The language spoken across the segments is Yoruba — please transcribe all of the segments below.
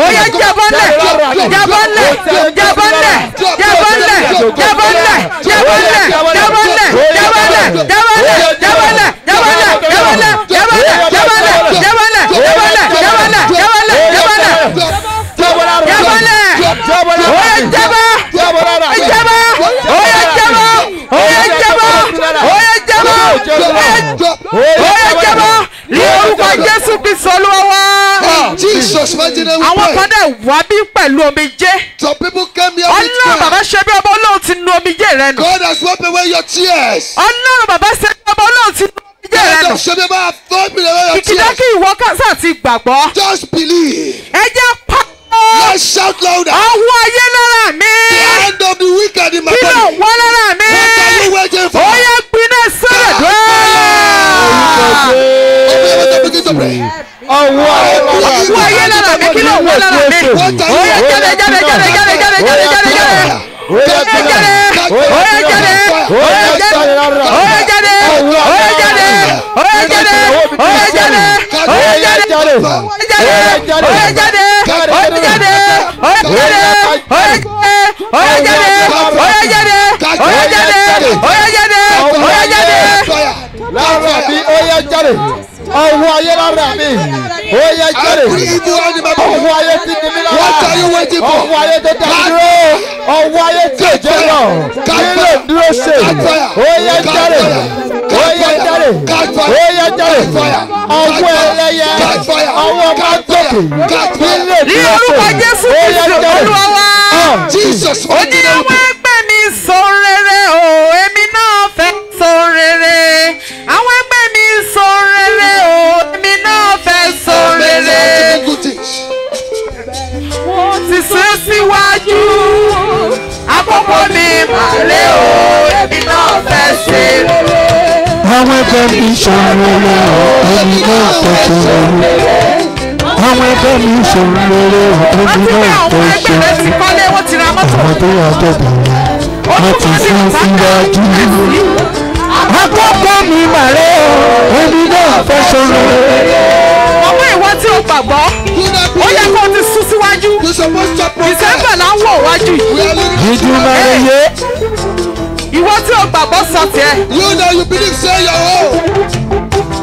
Oya jábọ́lẹ̀, jábọ́lẹ̀, jábọ́lẹ̀, jábọ́lẹ̀, jábọ́lẹ̀, jábọ́lẹ̀, jábọ́lẹ̀, jábọ́lẹ̀, jábọ́lẹ̀, jábọ́lẹ̀, jábọ́lẹ̀, jábọ́lẹ̀, jábọ́lẹ̀, jábọ́lẹ̀, jábọ́lẹ̀, jábọ́lẹ̀, jábọ́lẹ̀, jábọ́lẹ̀, jábọ́lẹ̀, jábọ́lẹ̀. Oya jábọ́, oya jábọ́, oya jábọ́, oya jábọ́, oya jábọ́, oya jábọ́. Ní orúkọ Jésù Kristi Olúwa wa. In Jesus' mighty name we Àwọn pray. kan dẹ̀ wá bí pẹ̀lú omijé. Some people came here with Ọlọ́run bàbá tears. ṣe bí ọba Ọlọ́run ti nu omijé rẹ nù. God has wiped away your tears. Ọlọ́run bàbá ṣe bí ọba Ọlọ́run ti nu omijé rẹ God nù. has wiped away your Kìkìdá tears. kí ìwọ kásá ti gbàgbọ́. Just believe. Ẹ jẹ́ pa Let's shout louder. ọwọ́ ayé lára mi. The hand of the wicked in my Kí ló body. wọ́ lára mi? What are you waiting for? Ó yẹ gbiná sọ̀rọ̀ dùn. Open your mouth and begin to pray. ọwọ́ Ọwọ́ ayé lára mi kí ló wọ́ lára mi? What are Ó you yẹ jáde jáde jáde jáde jáde jáde jáde jáde. Ó yẹ jáde. Ó yẹ jáde. Ó yẹ jáde. Ó yẹ jáde. Ó yẹ jáde. Ó yẹ jáde. Ó yẹ jáde. Ó yẹ jáde. lára mi ó yẹ jáde ọwọ́ ayé lára mi ó yẹ jáde Every evil hand in my body. ọwọ́ ayé tí ní mi lára What are you waiting for? ọwọ́ ayé tó dá dúró ọwọ́ ayé tí ò jẹ́ lọ nílò dúró ṣe ó yẹ jáde ó yẹ jáde ó yẹ jáde ọwọ́ ẹlẹ́yẹ ọwọ́ mọ́tòkè nílò Ní dúró orúkọ ṣe Jésù ó yẹ Kristi jáde. Olúwa wa. Jesus' ó mighty ní name we àwọn pray. ẹgbẹ́ mi sọ rere o èmi náà fẹ́ sọ rere àwọn ẹgbẹ́ mi sọ rere o èmi náà fẹ́ sọ Men rere are to do good things. wọ́n ti sún síwájú àkókò mi màlẹ́ o èmi náà fẹ́ ṣe rere. àwọn ẹgbẹ́ mi ṣòro rẹ̀ èmi náà fẹ́ ṣòro rẹ̀ àwọn ẹgbẹ́ mi ṣòro rẹ̀ èmi wọ́n ti ní náà àwọn fẹ́ ẹgbẹ́ rẹ ṣòro ti rẹ̀ kọ́lé wọ́n ti ra mọ́tò. àwọn tó yà tó bẹ̀rẹ̀ wọ́n ti sún síwájú. àkókò mi màrẹ́ o èmi náà fẹ́ ṣòro rẹ̀. ọmọ ìwọ tí o gbàgbọ́ Do not ó yẹ believe. kó o ti sún síwájú You're supposed to protest. ìsẹ́ńbẹ̀ là ń wò wájú yìí. We are living ìjùmọ̀ rẹ̀ yé ìwọ tí o gbàgbọ́ sọ tiẹ̀. You know you believe, say your own.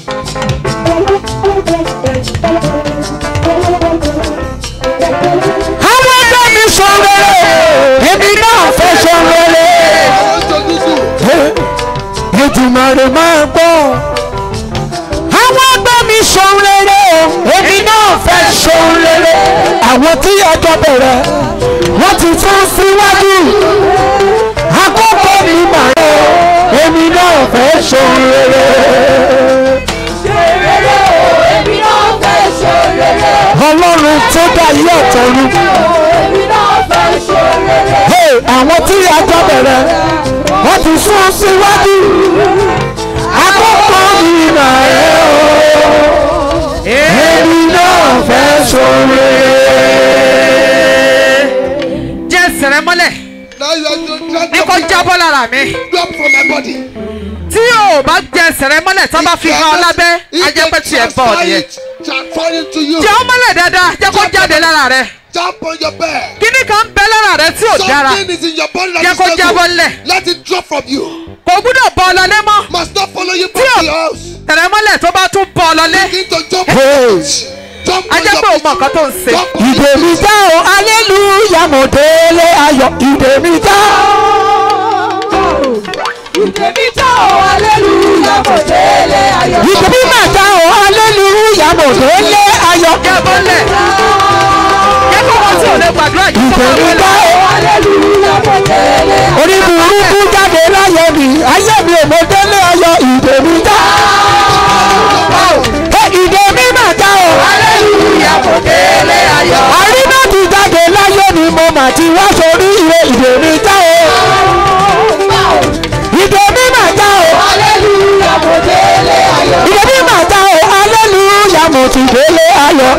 àwọn ẹgbẹ́ mi ṣòro rẹ̀ èmi náà fẹ́ ṣòro rẹ̀. I want to do good. ìjùmọ̀ rẹ̀ máa gbọ́. àwọn ẹgbẹ́ mi ṣòun rere o èmi náà fẹ́ ṣòun rere. àwọn tí ọjọ́ bẹ̀rẹ̀ wọ́n ti tún síwájú. àkókò mi mà rẹ̀ o èmi náà fẹ́ ṣòun rere. ọlọ́run tó dá ilé ọ̀tọ̀run. Hey, àwọn tí ọjọ́ bẹ̀rẹ̀ wọ́n ti sún síwájú. àkókò mi mà rẹ̀ o èmi náà fẹ́ ṣòro. jẹ́ sẹ̀rẹ̀ mọ́lẹ̀ Now you are to ní kó jábọ́ lára mi. drop from my body. tí o bá jẹ sẹ̀rẹ̀ mọ́lẹ̀ tó bá fi hàn ọ́ lábẹ́ If á jẹ́ pé they tiẹ̀ bọ̀ transfer nìyẹn. it, transfer it to you. jẹ́ ọ́ mọ́lẹ̀ dáadáa jẹ́ kó jáde lára rẹ̀. Jump on your bed. kíní kan bẹ lára rẹ̀ tí ò dára Something is in your body that jẹ́ is kó not jábọ́ good. lẹ̀. Let it drop from you. kò gbúdọ̀ bọ́ ọ lọlé mọ́. Must not follow you back Tí to o- your house. sẹ̀rẹ̀ mọ́lẹ̀ tó bá tún bọ́ ọ lọlé. Begin to jump. Hey. Jump á on jẹ́ your pé o mọ nǹkan tó ń ṣe. Jump on ìdè mi já o aleluya mo délé ayọ̀ ìdè mi já. ìdè mi mà já o aleluya mo délé ayọ̀. jábọ́ lẹ̀. jẹ́ kó wọ́n tí ò lè gbàdúrà yìí kó ìdè máa mi já wọlé. o. orí burúkú jáde láyé mi ayé mi ò mo délé ayọ̀ ìdè mi já. Ẹ, ìdè mi mà já o. aleluya kò délé ayọ̀. àríná ti jáde láyé mi mo mà ti wá sórí ìwé ìdè mi já o. ìdè mi mà já o. ìdè mi mà já o aleluya mo ti délé ayọ̀.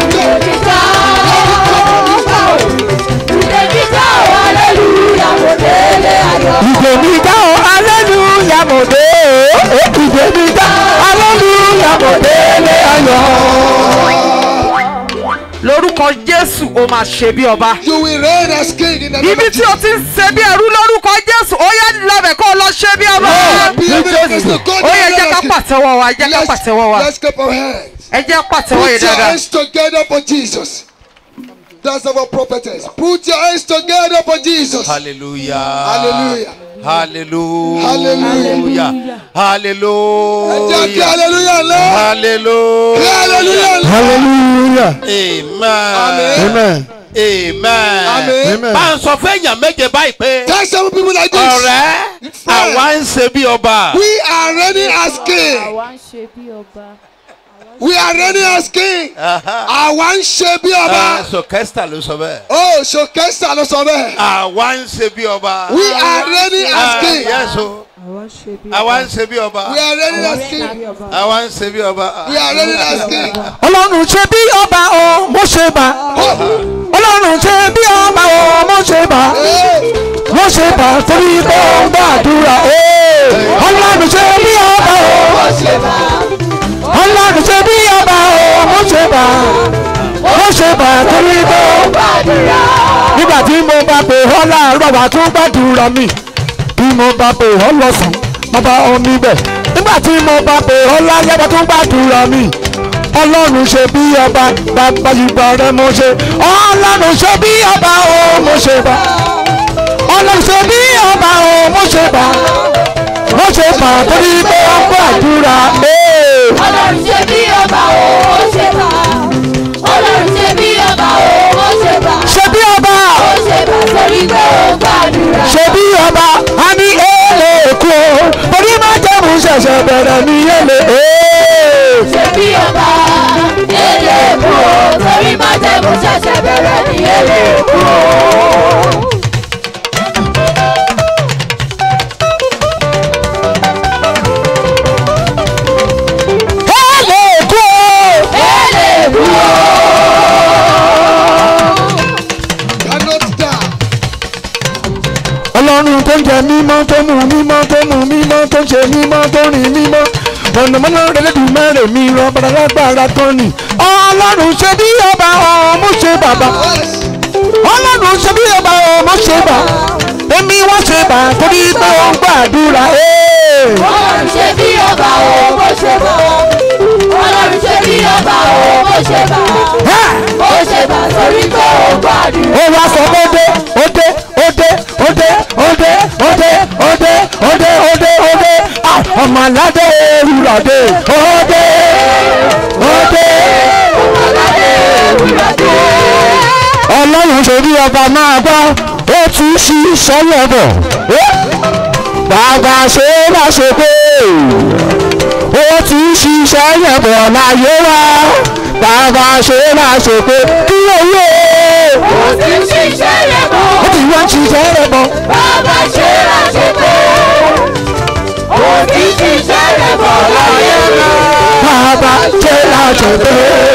ìdè mi já o aleluya mo dé o. ìdè mi já aleluya mo délé ayọ̀. lórúkọ jésù ó máa ṣe bí ọba You will reign as king in the name ibi of tí o Jesus. ti ń ṣe bí ẹrú lórúkọ jésù ó yẹ lọbẹ kó o lọ ṣe bí ọba Be able to go ó yẹ down jẹ́ ká as king. pàtẹ́wọ́ wa jẹ́ ká Let's, pàtẹ́wọ́ wa let's clap our hands. ẹ jẹ́ pàtẹ́wọ́ yìí Put your dáadáa hands together for Jesus. That's our prophetess. Put your hands together for Jesus. Hallelujah. Hallelujah. Hallelujah. Hallelujah. Hallelujah. Jẹ́ kí hallelujah lọ. Kí Hallelujah. hallelujah lọ. hallelujah Amen. amen Amen. Amen. amen. Bá ń sọ fún èèyàn méje báyìí pé Tell some people like this. ọ̀rẹ́ àwa ń ṣe bí ọba. We are reigning as king. àwa ń ṣe bí ọba. We are reigning as king. Àwa ń ṣe bí ọba. Sọkẹ́sítà ló sọ bẹ́ẹ̀. Oh, Ṣòkẹ́sà ló sọ bẹ́ẹ̀. Àwa ń ṣe bí ọba. We are reigning as Ah, king. Yes o. àwa ń ṣe bí Àwa ń ṣe bí ọba. We are reigning as king. Àwa ń ṣe bí ọba. We are reigning as king. ọlọ́run ṣe bí ọba o mo ṣe bá ọlọ́run ṣe bí ọba o mo ṣe bá Hey, mo ṣe bá torí pé ó ń gbàdúrà ee. ọlọ́run ṣe bí ọba o ọlọ́run ṣe bí ọba o mo ṣe bá mo ṣe bá torí pé ó ń gbàdúrà. nígbà tí mo bá pè ọ́ láàárọ̀ wà tún gbàdúrà mi bí mo bá pè ọ́ lọ́sàn-án bàbá omi bẹ̀ nígbà tí mo bá pè ọ́ lálẹ́ wà tún gbàdúrà mi ọlọ́run ṣe bí ọba bàbá ìgbà rẹ mo ṣe ọlọ́run ṣe bí ọba o mo ṣe bá ọlọ́run ṣe bí ọba o mo ṣe bá mo ṣe bá torí pé ó ń gbàdúrà ee. ọlọ́run ṣe bí ọba o ó ṣe bá ọlọ́run ṣe bí ọba o ó ṣe bá ṣe bí ọba ó ṣe bá torí pé ó gbàdúrà. ṣe bí ọba a ní èlé èkó torí má jẹ́mu ṣẹ̀ṣẹ̀ bẹ̀rẹ̀ ní èlé ee. ṣe bí ọba èlé èkó torí má jẹ́mu ṣẹ̀ṣẹ̀ bẹ̀rẹ̀ ní èlé èkó. èlé èkó èlé èkó. cannot die. ọlọ́run tó ń jẹ mímọ́ tó mú mímọ́ tó mú mímọ́ tó ń ṣe mímọ́ tó rìn mímọ́ mọ̀nàmọ́ná rẹ̀lẹ́dùn mẹ́rẹ̀ mi rọ bàràlágbára kan ni ọlọ́run ṣe bí ọba ọmọ ṣe bàbá Yes. ọlọ́run ṣe bí ọba ọmọ ṣe bà èmi wá ṣe bà torí pé ó ń gbàdúrà ee. ọlọ́run ṣe bí ọba o ó ṣe bá ọlọ́run ṣe bí ọba o ó ṣe bá ó ṣe bá torí pé ó gbàdúrà. ó wá sọ pé ó dé ó dé ó dé ó dé ó dé ó dé ó dé ó dé ó dé Ah, ọmọ aládé ewúrọ̀ dé ó dé ó dé. ọlọ́run ṣe bí ọba máa gbọ́ ó ti ṣiṣẹ́ lọ́bọ̀ bàbá ṣe é má ṣe pé ó ti ṣiṣẹ́ yẹn bọ̀ láyé wá bàbá ṣe é má ṣe pé kí ló yé ó ti ń ṣiṣẹ́ rẹ̀ bọ̀ ó ti wọ́n ṣiṣẹ́ rẹ̀ bọ̀ bàbá ṣe láṣẹ pé ó ti ń ṣiṣẹ́ rẹ̀ bọ̀ láyé rẹ̀. bàbá ṣe é má ṣe pé.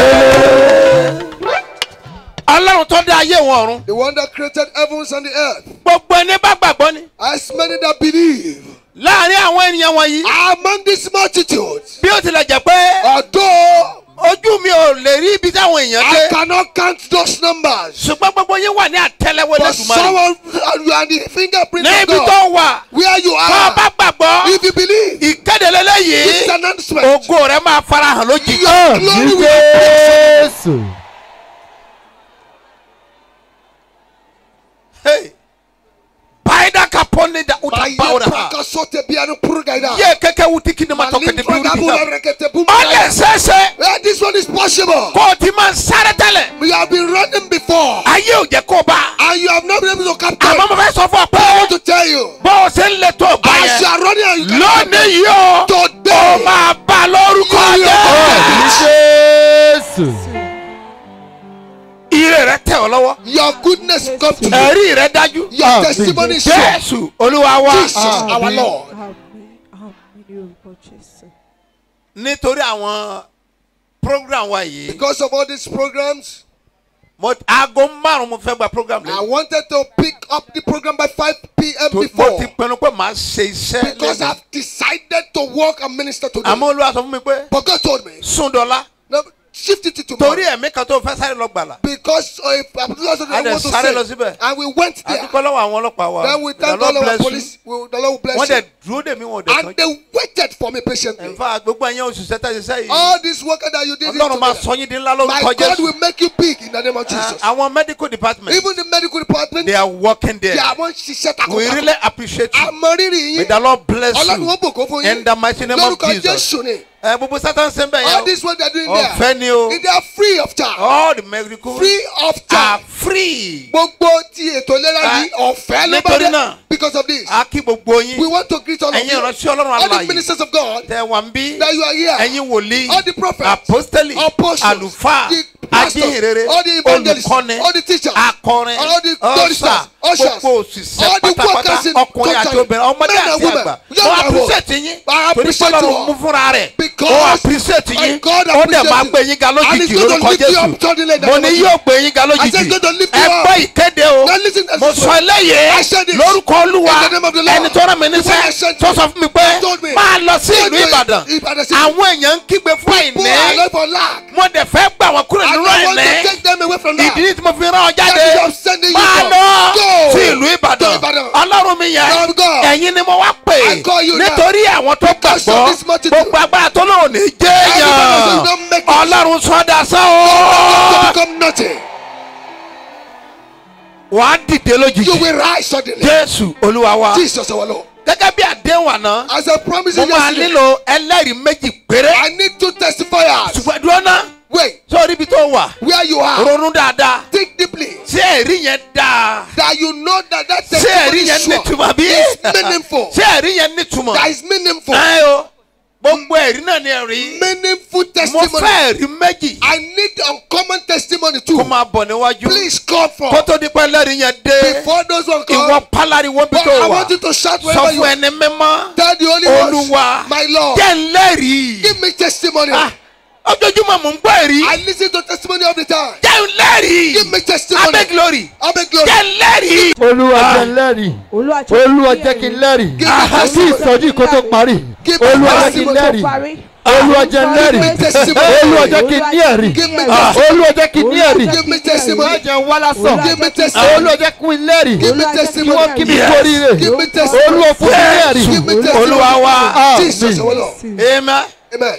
Ọlọ́run tó dá ayé wọn ọ̀run. The one that created heavens and the earth. Gbogbo ẹni bá gbàgbọ́ ni. As many that believe. Láàárín àwọn ènìyàn wọ̀nyí. Among this multitude. Bí ó tilẹ̀ jẹ́ pé Although ojú mi ò lè rí ibi táwọn èèyàn I dé. cannot count those numbers. Ṣùgbọ́n gbogbo yín wà ní àtẹ́lẹwọ́ But lẹ́dùnmarè. someone, you are the fingerprint Ní of ibi God. tó wà. Where you Tó o bá are. gbàgbọ́. If you believe. Ìkéde It's lélẹ́yìí. announcement. Ògo rẹ̀ máa farahàn lójijì. Your glory will Jésù. Hey. Baida kapone da utapaura ha. Kasote biano purgaida. Ye keke wutiki ni matoke de Malintra biuri gabula bisa. rekete Ọlẹ̀ bumgaida. sẹ́sẹ́. Yeah, this one is possible. Kó o ti máa ń sáré tẹ́lẹ̀. We have been running before. Ayé ò jẹ́ kó o bá. And you have not been able to capture. Àmọ́ it. mo fẹ́ sọ fún ọ But I pé want to tell you. bó o ṣe ń lè tó o bá As you yẹn. are running and you cannot Lónìí yìí o. O Today. máa bá lórúkọ You jẹ́. Jésù. Ire rẹ tẹ̀ ọ́ lọ́wọ́. Your goodness come to you. Ẹ̀rí rẹ dájú. Your testimony is sure. Jésù Olúwa wa. Jesus, our Lord. Nítorí àwọn program wa yìí. Because of all these programs, Mo aago márùn-ún mo fẹ́ gba program I lẹ́yìn. wanted to pick up the program by 5 p.m. Mo before. ti pinnu pé màá ṣe iṣẹ́ Because lẹ́yìn. I've decided to work and minister today. Àmọ́ Olúwa sọ fún mi pé But God told me, sún dọ́là. no, shift it to torí tomorrow. ẹ̀mí kan tó fẹ́ sáré lọ gbàlà. Because uh, if I'm not A dẹ̀ want to sáré lọ say, síbẹ̀. and we went there. àdúgbò lọ́wọ́ àwọn ọlọ́pàá wa. Then we The thank Lord all our bless police. We, the Lord will you. wọ́n bless dẹ̀ you. dúró dè mí wọn ò dẹ̀ And kan. they waited for me patiently. nfa gbogbo ẹ̀yàn òṣìṣẹ́ tẹ̀ ṣiṣẹ́ yìí. All this work that you did, ọlọ́run máa together, sọ yín di ńlá my lórúkọ God jésù. will make you big in the name of Ah, Jesus. àwọn medical department Even the medical department, they are working there. they are one ṣiṣẹ́ we takuntakun. really appreciate you. Àmọ́ rírì may yín, the Lord bless Ọlọ́run ó you. bùkún fún yín. in the mighty name of Lórúkọ Jesus. Jésù ni. ẹ gbogbo sátán ṣe ń bẹ̀ All yẹn this work they are doing o. there, ọ̀fẹ́ ni o. they are free of charge. all the medical Free of are charge. free. Gbogbo ti ètò ìlera Ah, yìí ọ̀fẹ́ ló bá nítorí dé náà, because of this. a kí gbogbo We yín. want to greet all of ẹ̀yin you. ìránṣẹ́ ọlọ́run All the alààyè ministers of God tẹ wà ń bí. that you are here. ẹ̀yin wòlíì All the prophets, apostoli apostles, àlùfáà the pastors, ajínrere all the evangelists, olùkọ́ni all the teachers, akọrin all the ọ̀sà choristers, ushers, gbogbo òṣìṣẹ́ all the pátápátá workers in ọkùnrin àti totally, obìnrin ọmọdé men and àti women, àgbà young wọ́n and old. appreciate yín I torí appreciate pọ́lọ́run you all. mú fúnra rẹ̀ Because ó appreciate my yín God ó dẹ̀ appreciate máa you. gbé yín ga And lójijì he's going to lórúkọ lift you up Jésù suddenly in the mo name ní of yóò gbé yín ga I said lójijì he's going to lift ẹ you up. gbọ́ ìkéde o Now listen to mo this sọ one. eléyìí I said this. lórúkọ olúwa In the name of the Lord. ẹni tó rán mi The one I níṣẹ́ sent tó you. sọ fún mi pé told me. máa lọ sí Go ìlú to Ìbàdàn Ìbàdàn city. àwọn èèyàn ń kígbe fún People are àìní alive for lack. mo dẹ̀ fẹ́ gbà wọ́n kúrò And nínú I want to àìní take them away from that. ìdí tí mo fi rán ọ jáde That is I'm sending you máa from. lọ Go sí ìlú Ìbàdàn to Ìbàdàn. ọlọ́run mi yẹn Lord God. ẹ̀yin ni mo wá pè I call you now. nítorí àwọn tó Because of gbàgbọ́ this multitude. gbogbo agbára tó lóun ní jẹ́ Everybody èèyàn say, "Don't make it." ọlọ́run sọ́dà sán to o become nothing. wàá dìde You lójijì will rise suddenly. Jésù Olúwa wa Jesus our Lord. gẹ́gẹ́ bí àdéhùn àná As I promised mo you máa yesterday, nílò ẹlẹ́rìí méjì péré I need two testifiers. ṣùgbọ́n dúró ná Wait, sórí ibi tó wà where you are, ronú dáadáa think deeply. ṣé ẹ̀rí yẹn dáa That you know that that ṣé testimony ẹ̀rí is yẹn sure. nítumọ̀ bí It's meaningful. ṣé ẹ̀rí yẹn nítumọ̀ That is meaningful. ẹ o gbogbo ẹ̀rí náà ni ẹ̀rí Meaningful mo testimony. fẹ́ ẹ̀rí méjì I need uncommon testimony kó too. máa bọ̀ níwájú Please come kó for. tó di pé ẹlẹ́rìí yẹn dé Before those one ìwọ come, pálariwo bí but tó I wà want you to shout sọ wherever you fún are. ẹni mímọ́ Tell the Holy Olúwa Ghost, my Lord, jẹ́ ńlẹ́rìí give me testimony. Ah, ojoojúmọ́ mò ń gbọ́ ẹ̀rí I listen to testimony all the time. jẹ́ ńlẹ́rìí Give me testimony. abẹ́ glory I beg glory. jẹ́ ńlẹ́rìí olúwa jẹ́ n lẹ́rìí olúwa olúwa jẹ́ kí n lẹ́rìí Give me kí testimony. ìsọjí kó tó parí Give me olúwa jẹ́ kí n testimony. lẹ́rìí olúwa jẹ́ n lẹ́rìí Give me testimony. olúwa jẹ́ kí n ní ẹ̀rí Give me Ah. testimony. olúwa jẹ́ kí n ní ẹ̀rí Give me testimony. má jẹ́ n wá lásán Give me testimony. olúwa jẹ́ kí n lẹ́rìí Give me kí wọ́n testimony. kí mi Yes. kórìíre Give me testimony. olúwa fún mi ní ẹ̀rí Give me testimony. olúwa wa Jesus, our àmín Lord. amen Amen.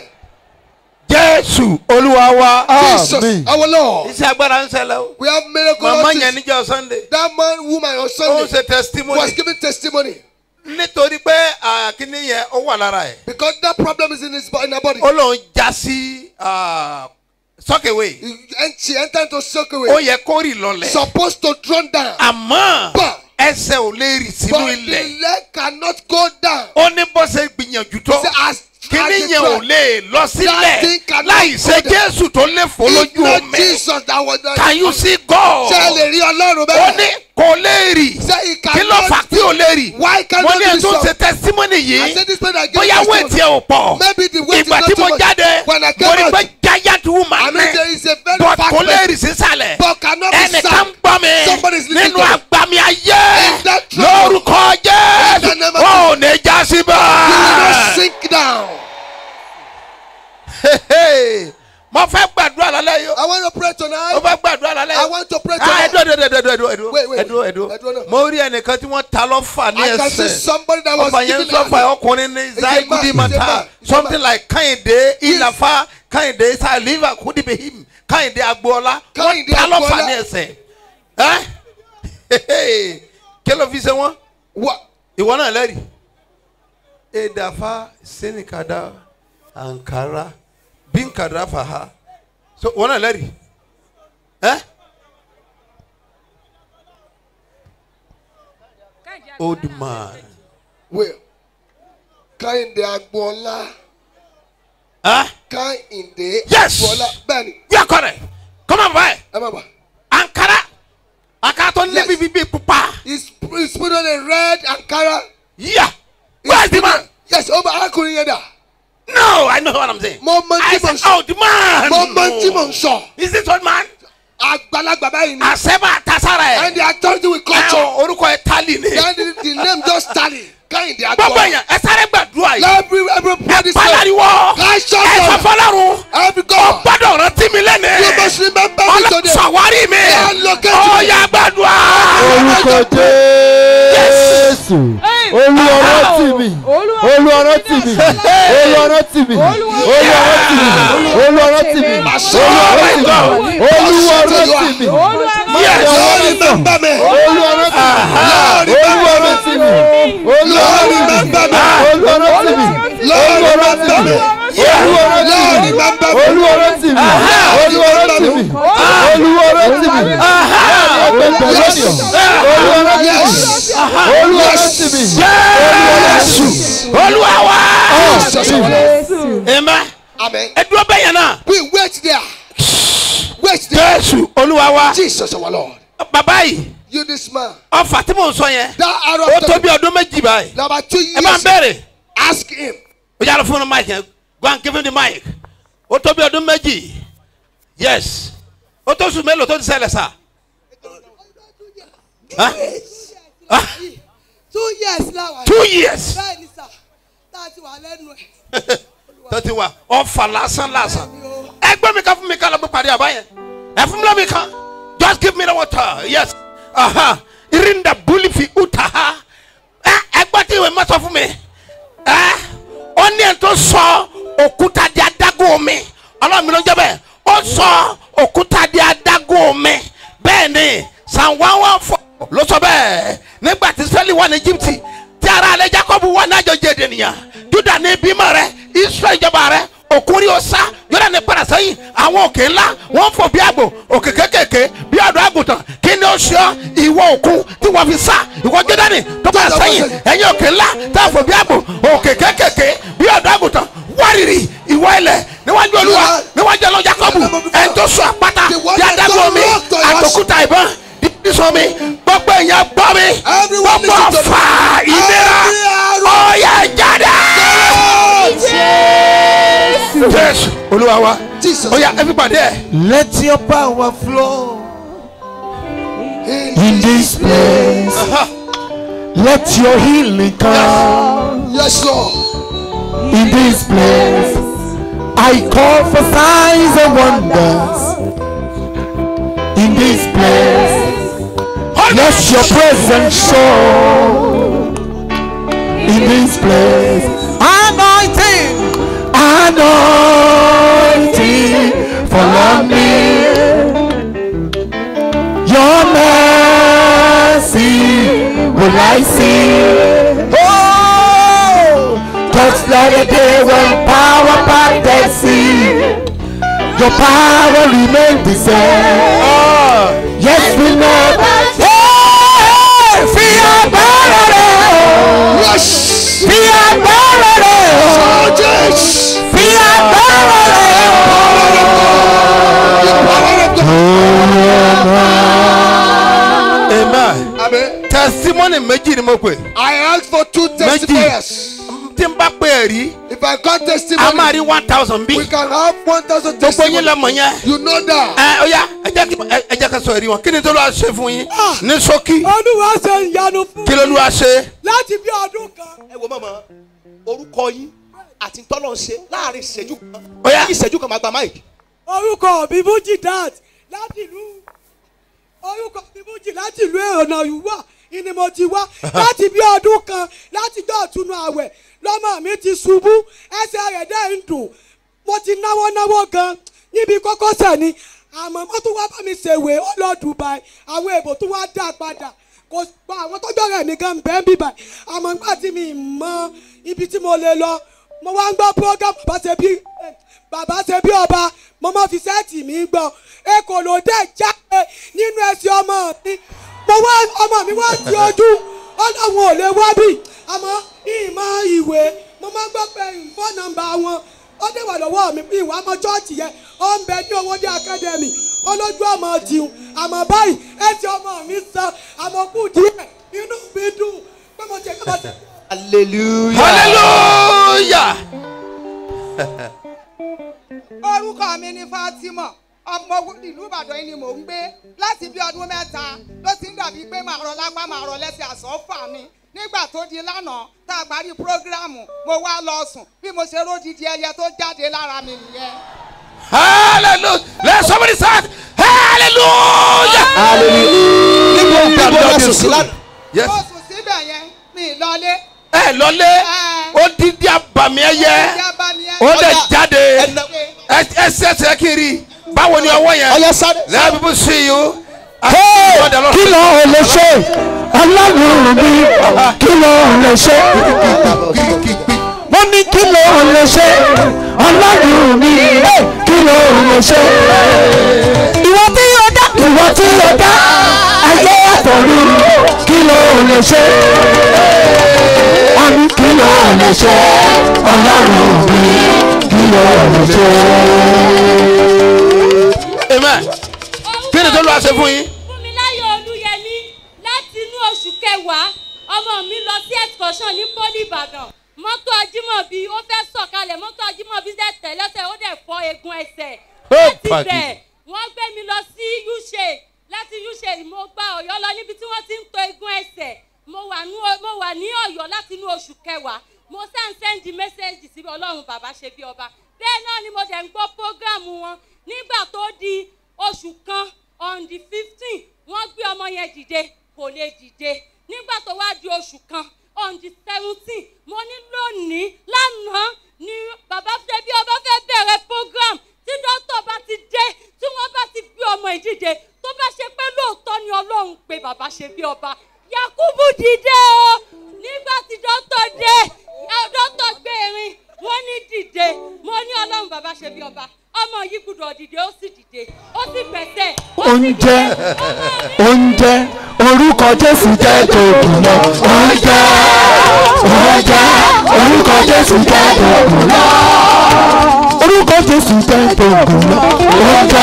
jésù olúwa wa Jesus, àmín our Lord. iṣẹ́ agbára ń ṣẹlẹ̀ o We have miracle màmá artists. yẹn níjọ́ sunday That man, woman on ó ń Sunday ṣe testimony was giving testimony nítorí pé àkíní yẹn ó wà lára ẹ̀ because that problem is in his bo- in her body. ó lóun já sí sọ́kèwé He- And she entered into soak ó away. yẹ kó rì lọlẹ̀ Supposed to drown down. àmọ́ But- ẹsẹ̀ ò lè rì sínú But the ilẹ̀ leg cannot go down. ó ní bó ṣe gbìyànjú tó Say, as kíní as yẹn ò it lè lọ That sílẹ̀ thing cannot láì ṣe go down. jésù tó lè fò If lójú not omi Jesus that was the. can you see God Ṣé ẹ lè rí Ọlọ́run ó ní bẹ́ẹ̀? kò lè rì Ṣé he kí ló fà cannot? tí ò lè rì Why mo cannot ní be ẹ̀ tó ń so? ṣe testimony I yìí said this man again. bóyá wéètì ẹ̀ ò pọ̀ Maybe the weight is ìgbà not tí too mo much. jáde When I mo came rí out, pé giant I woman mean ní there is a very but fat kò lè person. rì sísàlẹ̀ But cannot be ẹnìkan sad. gbọ́ mi Somebody is listening nínú to me. àgbàmì ayé In that trouble. lórúkọ In the jésù name of ó ò ní já You will not síbẹ̀. sink down. mo fẹ́ gbàdúrà lálẹ́ yìí I want to pray mo tonight. fẹ́ gbàdúrà lálẹ́ I yìí. want to pray Ah, tonight. ẹdúró ẹdúró ẹdúró ẹdúró Wait, wait, ẹdúró ẹdúró ẹdúró náà. mo rí ẹnìkan tí wọ́n ta lọ́fà ní I can see ẹsẹ̀ somebody that was ọba yẹn ń giving sọ́fà ọkùnrin ní a zaigudi man, he's a mata man, he's a something man. like kẹ́hìndé ìlàfà kẹ́hìndé saliva kudibehim kẹ́hìndé agboola wọ́n Kẹ́hìndé ta lọ́fà Agboola. ní ẹsẹ̀ ẹ́ kí ló fi ṣe wọ́n What? ìwọ náà lẹ́rìí edafa senikada ankara binkada faha so ìwọ náà lẹ́rìí ẹ́ old man Well, Kẹ́hìndé Agboola. ẹ́ Kẹ́hìndé Yes. Agboola. Bẹ́ẹ̀ni, you are correct come on boy ẹ má bà. ankara ankara tó ní Yes. bíbí bíi pupa He's he's put on a red Ankara. yeah He's where is the put on- man Yes, ó bá arákùnrin yẹn dà. no i know what i'm saying Mo mọ i tí mo ń said sọ. oh the man Mo mọ tí mo ń sọ. is this old man Àgbàlagbà báyìí ni. àṣẹ́bà tasara ẹ̀. And the authority will culture. Ẹ̀hún, orúkọ ẹ̀ tálì ni. Then the, the name just tally. Kẹ́hìndé gbogbo Agboola. èèyàn ẹ sáré gbàdúrà yìí. Every everybody say. pálariwo I shut ẹ sọ up. fọlọ́run Every ó God. gbọ́dọ̀ rántí orúkọ jésù olúọrọ tì mí olúọrọ tì mí olúọrọ tì mí olúọrọ tì mí olúọrọ tì mí olúọrọ tì mí Lord, remember me. olúọrọ tì mí olúọrọ tì mí olúọrọ tì mí olúọrọ tì mí Lord, remember me. olúọrọ tì Lord, mí remember me. olúọrọ tì mí olúọrọ tì mí olúọrọ tì mí olúọrọ tì mí olúọrọ tì mí jésù olúwa wa Jesus, our Lord. amen Amen. ẹdúró bẹ́yẹn náà We wait there. Wait there. jésù olúwa wa Jesus, our Lord. bàbá yìí You, this man. ọfà tí mò ń sọ yẹn That arrow. ó tó bí ọdún méjì báyìí Number two ẹ máa ń years. bẹ̀rẹ̀ Ask him. ó yára fún un mic yẹn go and give him the mic ó tó bí ọdún méjì yes ó tó sùn mélòó tó ti ṣẹlẹ̀ sá. Huh? Ah, two years láwa two years bẹ́ẹ̀ ni sà tá a ti wà lẹ́nu ẹ̀. tó ti wà ọfà lásán lásán ẹgbẹ́ mi kan fún mi kan lọ́gbọ́n parí àbá yẹn ẹ fún mi lọ́mi kan just give me the water yes aha irinda buli fi uta ha ẹ ẹgbẹ́ tí ìwé mọ́tò fún mi ẹ ó ní ẹ̀ tó sọ òkúta di adágún omi ọlọ́run mi ló ń jẹ́ bẹ́ẹ̀ ó sọ òkúta di adágún omi bẹ́ẹ̀ ni san one one four ló sọ bẹ́ẹ̀ nígbà tí sẹ́lì wà ní Íjíbítì tí ara alẹ́ Jákọ́bù wà ní àjọjẹ ènìyàn Júdà ní bímọ rẹ Ísírẹ́lì ìjọba rẹ òkúri ọ̀sá yọ̀dà ní padà sẹ́yìn àwọn òkè ńlá wọ́n fò bí àgbò òkè kékèké bí ọ̀dọ́ àgùntàn kí ni ó ṣe ọ́ ìwọ òkun tí wọ́n fi sá ìwọ Jọ́dánì tó padà sẹ́yìn ẹ̀yin òkè ńlá tá a fò bí àgbò òkè kékèké bí ọ̀dọ́ àgùntàn wárìrì ìwọ ilẹ̀ níwájú olúwa níwájú ọlọ́ Jákọ́bù ẹni tó sọ àpáta bí adágún omi àtòkúta ìbọn sọ mi gbogbo èèyàn gbọ́ mi gbogbo ọ̀fà ìlera ọ̀yà jáde. jésù olúwa wa Jesus. ọ̀yà ẹ fi pàdé ẹ̀. Let your power flow in this place. Let your healing come Yes, Lord. in this place. I call for signs and wonders in this place. Let your presence show in this place. Anointing, anointing, follow me. Your mercy will I see. Oh, just like a day when power part the sea. Your power remains the same. Yes, we never. Hey, fear barren. Yes. Fear barren. Oh, yes. Fear barren. The power of God. amen. Amen. testimony méjì ni mo pè. I asked for two testifiers. tí n bá pè é rí If I got a máa testimony, rí one thousand bí. we can have 1,000 gbogbo yín testimonies. lọmọ yẹn. You know that. ẹ ọ̀yà ẹ jẹ́ kí ẹ- ẹ jẹ́ ká sọ èrí wọn kí ni tó lọ́ọ́ ṣe fún yín ní ṣókí olúwa ṣe ìyanu fún kí ló lọ́ọ́ ṣe. láti bí ọdún kan. ẹ wo mọ̀mọ́ orúkọ yín àti tọ́lọ̀ ń ṣe láàrin ìṣẹ́jú kan Ó yá. lẹ́yìn ìṣẹ́jú kan máa gba máìkì. orúkọ mi bújì dat láti ìlú orúkọ mi bújì láti ìlú ọ̀nà ìwà ni mo ti wá láti bí ọdún kan láti jọ́ ọ̀túnú àwẹ̀ lọ́mọ mi ti ṣubú ẹsẹ̀ rẹ̀ dẹ́ ń dùn mo ti náwó náwó gan níbi kókósẹ̀ ni àmọ́ wọ́n tún wá bá mi ṣèwé ó lọ Dubai àwọn èbò tún wá dá padà kò gba àwọn tọ́jọ́ rẹ̀ mi gan bẹ́ẹ̀ bíbà àmọ́ nígbà tí mi mọ ibi tí mo lè lọ mo wá ń gbọ́ program bàbá ṣe bí bàbá ṣe bí ọba mo máa fi sẹ́ẹ̀tì mi gbọ́ èkó ló dé jáde nínú ẹsẹ̀ ọmọ mi mo wá ọmọ mi wá ti ojú ọlọ́run ò lè wá bì àmọ́ ìmọ̀ ìwé mo máa ń gbọ́ pé fóònù nọ́mbà wọn ó dé wà lọ́wọ́ mi bí ìwà ọmọ chọ́ọ̀chì yẹn ó ń bẹ ní owóde academy olójú ọmọ tìun àmọ́ báyìí ẹsẹ̀ ọmọ mi sàn àmọ́ kù díẹ̀ inú mi dùn pé mo jẹ́ kí mo ti. hallelujah. hallelujah. orúkọ mi ni Fatima ọmọ ìlú Ìbàdàn yìí ni mò ń gbé láti bí ọdún mẹ́ta ló ti ń dàbí pé màá rọ lápá màá rọ lẹ́sẹ̀ àsọ́fà mi nígbà tó di lánàá tá a parí prógráàmù mo wá lọ sùn bí mo ṣe ródìdí ẹyẹ tó jáde lára mi nìyẹn. hallelujah let somebody shout hallelujah. Hallelujah. níbo gbàgbọ́ lọ sùn is sí good. lánàá. Yes. mo sùn síbẹ̀ yẹn mi ì lọlé ẹ lọlé ó dídí àbàmì ẹyẹ ìjà bá mi yẹn. ó lè Ọya, jáde ẹnà ẹ ẹ ṣẹṣẹ kiri báwo ni ọwọ́ yẹn ọyọ sáré. let people see you. Hey, kí ló ń lè ṣe ọlọ́run mi kí ló ń lè ṣe mo ní kí ló ń lè ṣe ọlọ́run mi kí ló ń lè ṣe ìwọ tí yóò dá ìwọ tí yóò dá ayé àtọ̀run kí ló ń lè ṣe wọ́n ní kí ló ń lè ṣe ọlọ́run mi kí ló ń lè ṣe. amen kí ni tó lọ́wọ́ ṣe fún yín. fúnmiláyọ̀ olúyẹmí láti inú oṣù kẹwàá ọmọ mi lọ sí excursion ní poli ìbàdàn mọ́tò ajímọ̀bí ó fẹ́ sọ̀kalẹ̀ mọ́tò ajímọ̀bí dẹ̀ tẹ̀ lẹ́sẹ̀ ó dẹ̀ fọ́ eegun ẹsẹ̀ Ó láti pàdé. bẹ̀ wọ́n gbé mi lọ sí uche láti uche mo gba ọ̀yọ́ lọ níbi tí wọ́n ti ń to eegun ẹsẹ̀ mo wà ní mo wà ní ọ̀yọ́ láti inú oṣù kẹwàá mo send send message sí ọlọ́run bàbá ṣe bí ọba bẹ́ẹ̀ náà ni mo dẹ̀ ń gbọ́ program wọn nígbà tó di oṣù kan on the fifteen wọ́n gbé ọmọ yẹn dìde kò lè dìde nígbà tó wá di oṣù kan on the seventeen mo ní lónìí lánàá ni bàbá fẹ́ bí ọba fẹ́ bẹ̀rẹ̀ program tí dókítà bá ti dé tí wọ́n bá ti gbé ọmọ yìí dìde tó bá ṣe pé lóòótọ́ ni ọlọ́run pé bàbá ṣe bí ọba yakubu dìde o nígbà tí dókítà dé ẹ, dókítà gbé erin wọ́n ní dìde mo ní ọlọ́run bàbá ṣe bí ọba ọmọ yìí gbúdọ̀ dìde ó sì dìde ó sì gbẹ̀sẹ̀ ó sì oúnjẹ dìde. Ọmọ mi oúnjẹ orúkọ jésù jẹ́ tòògùn lọ oúnjẹ oúnjẹ orúkọ jésù jẹ́ tòògùn lọ orúkọ jésù jẹ́ tòògùn lọ oúnjẹ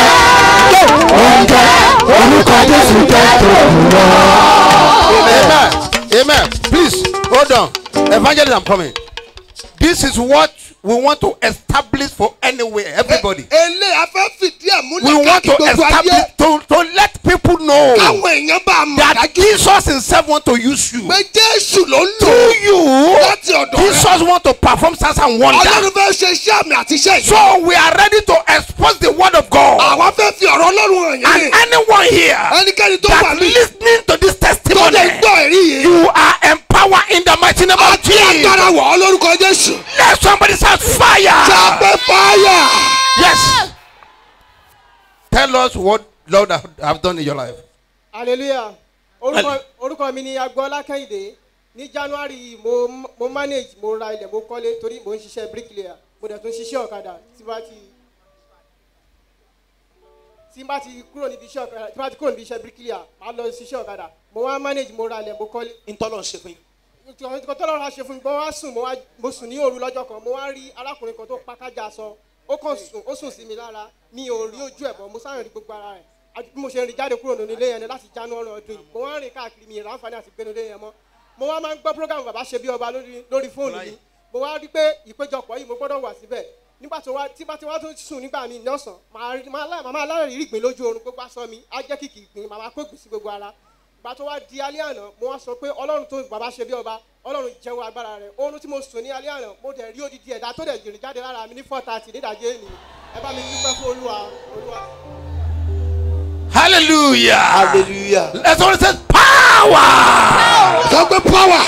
oúnjẹ orúkọ jésù jẹ́ tòògùn lọ. amen amen please hold on evangelist i'm coming this is what we want to establish for anywhere everybody ele afẹ́ fìdí ẹ̀ we múlẹ̀ want to káàkiri gbogbo ayé establish to to let people know káwọn èèyàn bá a mọ̀ that dájú jesus himself want to use you pé jésù ló ń lò through you láti ọ̀dọ̀ rẹ̀ jesus want to perform signs and ọlọ́run wonders fẹ́ ṣe iṣẹ́ àmì àti iṣẹ́ yìí so we are ready to expose the word of god àwa fẹ́ fi ọ̀rọ̀ ọlọ́run hàn and yín ni anyone here ẹnikẹ́ni tó wà that ní listening to this tó lè testimony gbọ́ ẹ̀rí yìí you are empowered in the mighty name of àti agbára jesus wọ̀ ọ́ lórúkọ jésù let somebody shout fire. ṣàpẹ́ fáyà. Yes. Tell us what Lord have, have done in your life. hallelujah orúkọ orúkọ mi ni agboola kẹ́hìndé ní january yìí mo mo manage mo ra ilẹ̀ mo kọ́lé torí mo ń ṣiṣẹ́ bricklayer mo dẹ̀ tún ṣiṣẹ́ ọ̀kadà tí bá ti tí bá ti kúrò níbi iṣẹ́ ọ̀kadà tí bá ti kúrò níbi iṣẹ́ bricklayer máa lọ ṣiṣẹ́ ọ̀kadà mo wá manage mo ra ilẹ̀ mo kọ́lé ntọ́lọ̀ ń ṣe fún yín. nǹkan tó lọ́ra ṣe fún mi mo wá sùn mo wá mo sùn ní òru lọ́jọ́ kan mo wá rí arákùnrin kan tó pákájà sọ ó kàn sùn ó sùn sí mi lára mi ò rí ojú ẹ̀ bọ̀ mo sáré rí gbogbo ara rẹ̀ àti bí mo ṣe rìn jáde kúrò nínú ilé yẹn ni láti january ọdún yìí mo wá rìn káàkiri mi ìrànfààní àti gbénu ilé yẹn mọ́ mo wá máa ń gbọ́ program bàbá ṣe bí ọba lórí lórí fóònù mi mo wá rí pé ìpéjọpọ̀ yìí mo gbọ́dọ̀ wà síbẹ̀ nígbà tó wá tí bá ti wá tó sùn nígbà míì lọ́sàn màá rí- màá lá- màá máa lára rí ìgbín lójú oorun gbogbo aṣọ mi á jẹ́ kìkì ìgbín màá máa kó ìgbín sí gbogbo ara ìgbà tó wá di alẹ́ àná mo wá sọ pé ọlọ́run tó bàbá ṣe bí ọba ọlọ́run jẹ́wọ́ agbára rẹ̀ oorun tí mo sùn ní alẹ́ àná mo dẹ̀ rí odidi ẹ̀dá tó dẹ̀ jìrì jáde lára mi ní four thirty nídàjẹ́ ènì ẹ bá mi dúpẹ́ fún olúwa olúwa. Hallelujah. hallelujah. Let's all say power. sọ pé power.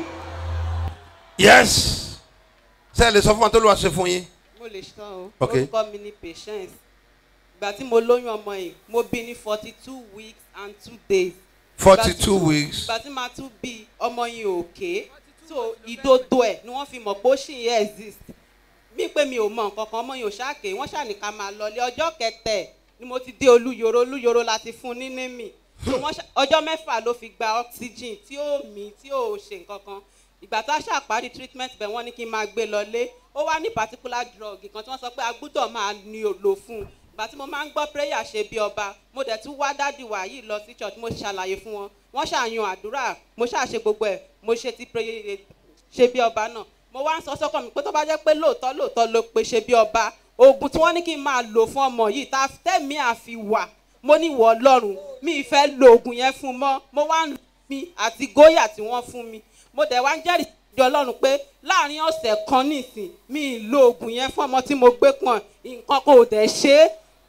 Yes. Ṣé ẹ lè sọ fún wa tó ló wá ṣe fún yín? mo lè ṣan o Ok. orúkọ mi ni patience ìgbà tí mo lóyún ọmọ yìí mo bí ní forty two weeks and two days. Forty Ìgbà tí- two weeks. ìgbà tí màá tún bí ọmọ yìí òkè so ìdodo ẹ̀ ni wọ́n fi mọ̀ pé ó ṣì ń exist mí pé mi ò mọ nǹkan kan ọmọ yìí ò ṣáàkè wọ́n ṣàní ká máa lọlé ọjọ́ kẹtẹ̀ ni mo ti dé olúyoro olúyoro láti fún ní nímì so wọ́n ṣá- ọjọ́ mẹ́fà ló fi gba oxygen tí ó mí tí ó ṣe nǹkan kan ìgbà tá a ṣàparí treatment bẹ̀ wọ́n ní kí n máa gbé lọlé ó wá ní particular drug kan tí wọ́n sọ pé a gbúdọ̀ máa ní o- lò fún un ìgbà tí mo máa ń gbọ́ prayer ṣe bí ọba mo dẹ̀ tún wá dádì wá yìí lọ sí church mo ṣàlàyé fún wọn wọ́n ṣàyàn àdúrà mo ṣàṣe gbogbo ẹ̀ mo ṣe ti prayer ṣe bí ọba náà mo wá ń sọ sọ́kàn mi pé tó bá jẹ́ pé lóòótọ́ lóòótọ́ ló pe ṣe bí ọba oògùn tí wọ́n ní kí n máa lò fún ọmọ yìí tá tẹ̀mí àfi wà mo ní ìwọ ọlọ́run mi ì fẹ́ lo oògùn yẹn fún un mọ́ mo wá ń lo mi àti góyà tí wọ́n fún mi mo dẹ̀ wá ń jẹ́rìí ìjọ ọlọ́run pé láàrin ọ̀sẹ̀ kan nìsín mi ì lo oògùn yẹn fún ọmọ tí mo gbé pọ̀n nǹkan kan ò dẹ̀ ṣe é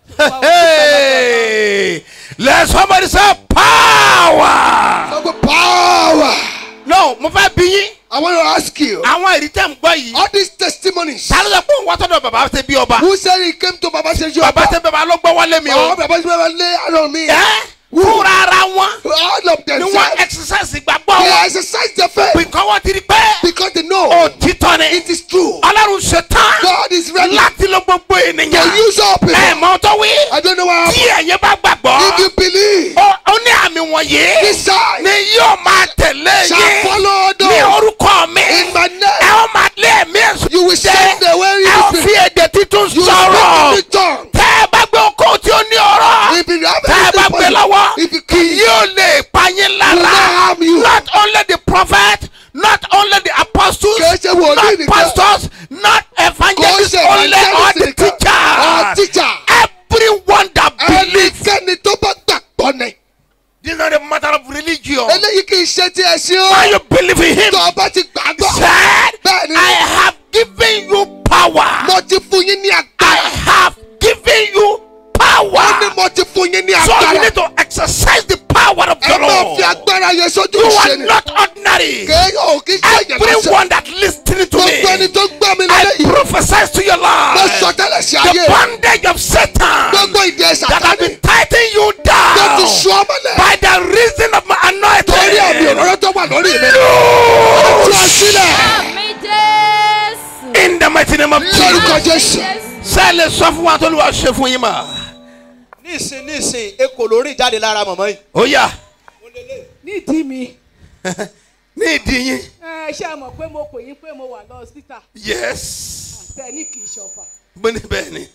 Hey, let somebody say power. Some power. no mo fẹ́ bí yín I want to ask you. àwọn èrí tẹ̀ ń gbọ́ yìí. All these testimonies. ta ló sọ pé òun wá sọ́dọ̀ bàbá ṣe bí ọba. Who said he came to Baba Seju? bàbá ṣe bàbá ló gbọ́ wọlé mi Oh, o. Baba Seju lay hand on me. ẹ fúnra ara wọn All of them. ni wọ́n exercise ìgbàgbọ́ They wọn. exercise their faith bìkọ́ wọ́n ti rí pé because they know òtítọ́ ni. it is true. ọlọ́run ṣetán God is ready láti lo gbogbo to ènìyàn. use all people. ẹ mọ tó wí. I don't know what tí happened. ẹ̀yin bá gbàgbọ́. If you believe, ó ó ní àmì wọ̀nyí. this sign ni yóò máa tẹ̀lé shall yín. follow ní those orúkọ mi. in my ẹ name. ó máa lé ẹ̀mí ẹ̀sùn. You will send the way ẹ ó you fi èdè títún You sọ̀rọ̀. speak in the tongue. tẹ́ ẹ bá gbé okó tí ó ní ọ̀rọ̀. If you have tẹ́ ẹ bá anything gbé for lọ́wọ́. you, if you kì can, yóò lè pa yín will not lára. harm you. not only the prophet not only the apostles Kì í ṣe wòlíì not nìkan. pastors not Kò evangelists ṣe only all the evangelist nìkan. All teachers teacher. everyone that believe. Ẹnikẹ́ni tó bá gbàgbọ́ ni. this is not a matter of religion. Eléyìí kì í ṣe ti ẹ̀sìn why o. you believe in him. Tó o bá ti gbàgbọ́. said Bẹ́ẹ̀ni. I have given you power. Mo ti fún yín ní I agbára. have given you Wọ́n ní power. mo ti fún yín ní so you agbára. need to exercise the power of Ẹ the máa Lord. fi agbára yẹn sójú you ìṣe are ni. not ordinary. Kéèyàn ò kí ṣe èèyàn lásán. everyone that listening to Gbogbo ẹni me. tó gbọ́ mi I lélẹ́yìí. prophesy to your Mo sọ life. tẹ́lẹ̀ sí The ayé. bondage of Satan Gbogbo ìdè that has Sátánì. been tightening you Tó ti down sọ ọmọlẹ̀. by the reason of my Torí àmì anointing. òróró tó wà lórí mi. Tú Loose ọ sílẹ̀. Àmì Jésù. in the mighty name of Lórúkọ Jesus. Jésù. Sẹ́ẹ̀lì sọ fún wa tó lù wá ṣe fún yín mà. nísìn nísìn ekò lórí jáde lára mọ̀mọ́ yìí. Ó yá nídìí mi ní ìdí yín. ẹ ṣe mọ̀ pé mo pè yín pé mo wà lọ́sítà Yes. tẹ ní kì í ṣọ̀fà Bó ní bẹ́ẹ̀ ni.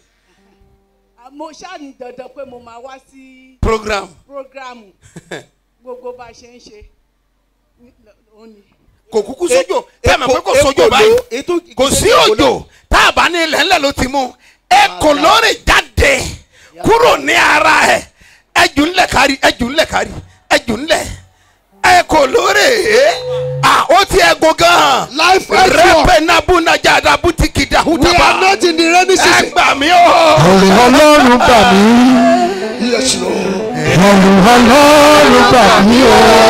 mo ṣáàní dandan pé mo máa wá sí Program. prógrámù gbogbo bá a ṣe ń ṣe ní- ó ní. Kò kúkú sójò. Tẹ́ ẹ̀ mọ̀ pé kò Ekò- sójò ekò báyìí. ló- ètò Kò sí ìgbésẹ̀ ekò òjò. Tá a bá ní ilẹ̀ ńlẹ̀ ló ti mú. Ekò lórí jáde kúrò ní ara ẹ̀. Ẹjù ńlẹ̀ kárí ẹjù ńlẹ̀ kárí ẹjù ńlẹ̀. Ekò lórí. À ó ti ẹ̀gùn gan-an. Life has Rẹ́pẹ̀ nábù nájà dàbú ti kìdá We hútàbà. are not in the rainy Ẹ season. gbà mí o. Ẹ̀rù ọlọ́run bà mí. Yes, Lord. Ẹ̀rù ọlọ́run bà mí